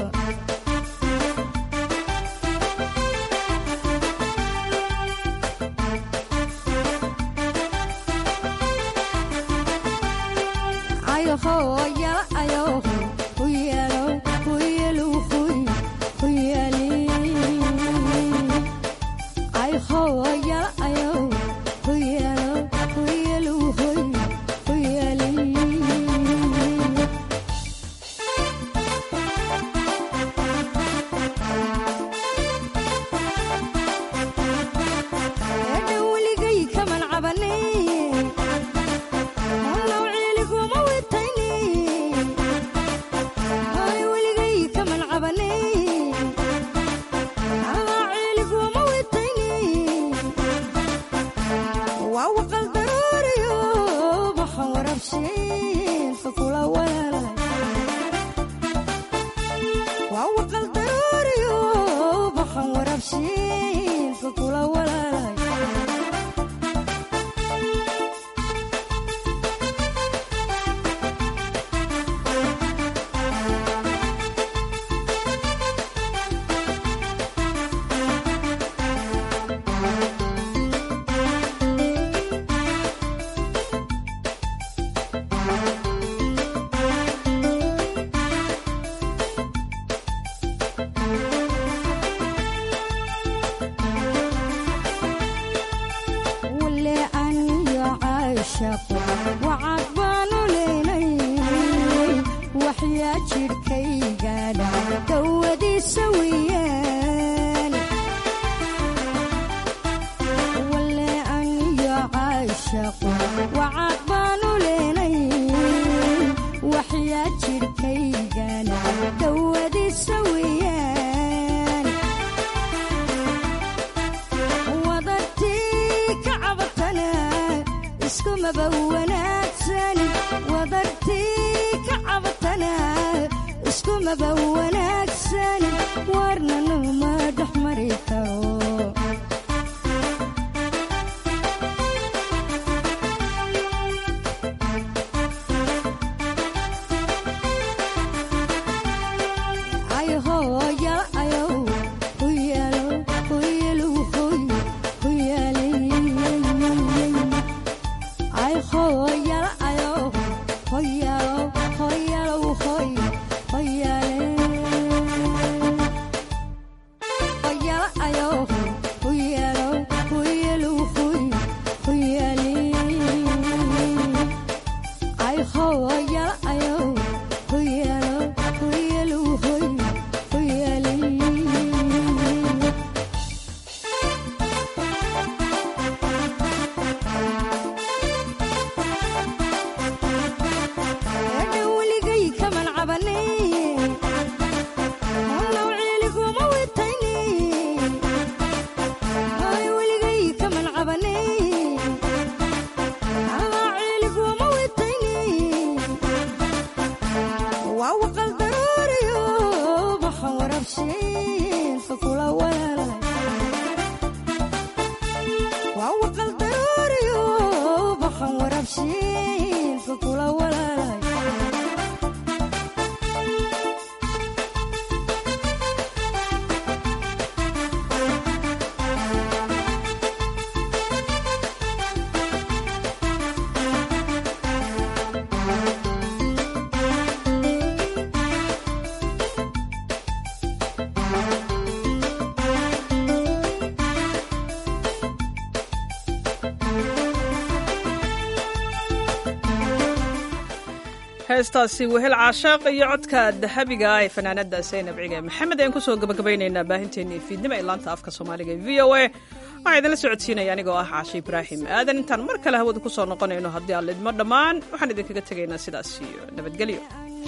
heestaasi wehel caashaaq iyo codka dahabiga ee fanaanada saynab cige maxamed ayaan kusoo gabagabaynaynaa baahinteennii fiidnimo ee laanta afka soomaaliga e v o a waxaa idinla socodsiinaya anigoo ah caashe ibraahim aadan intaan mar kale hawada ku soo noqonayno haddii aan lidmo dhammaan waxaan idinkaga tegaynaa sidaas iyo nabadgelyo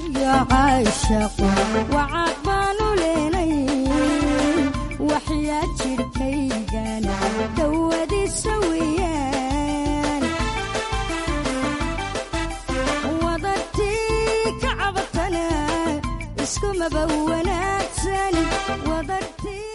waxyaa jirkaygana dawadiisa weyaan wadartii ka cabatana iskumaba wanaagsan wadartii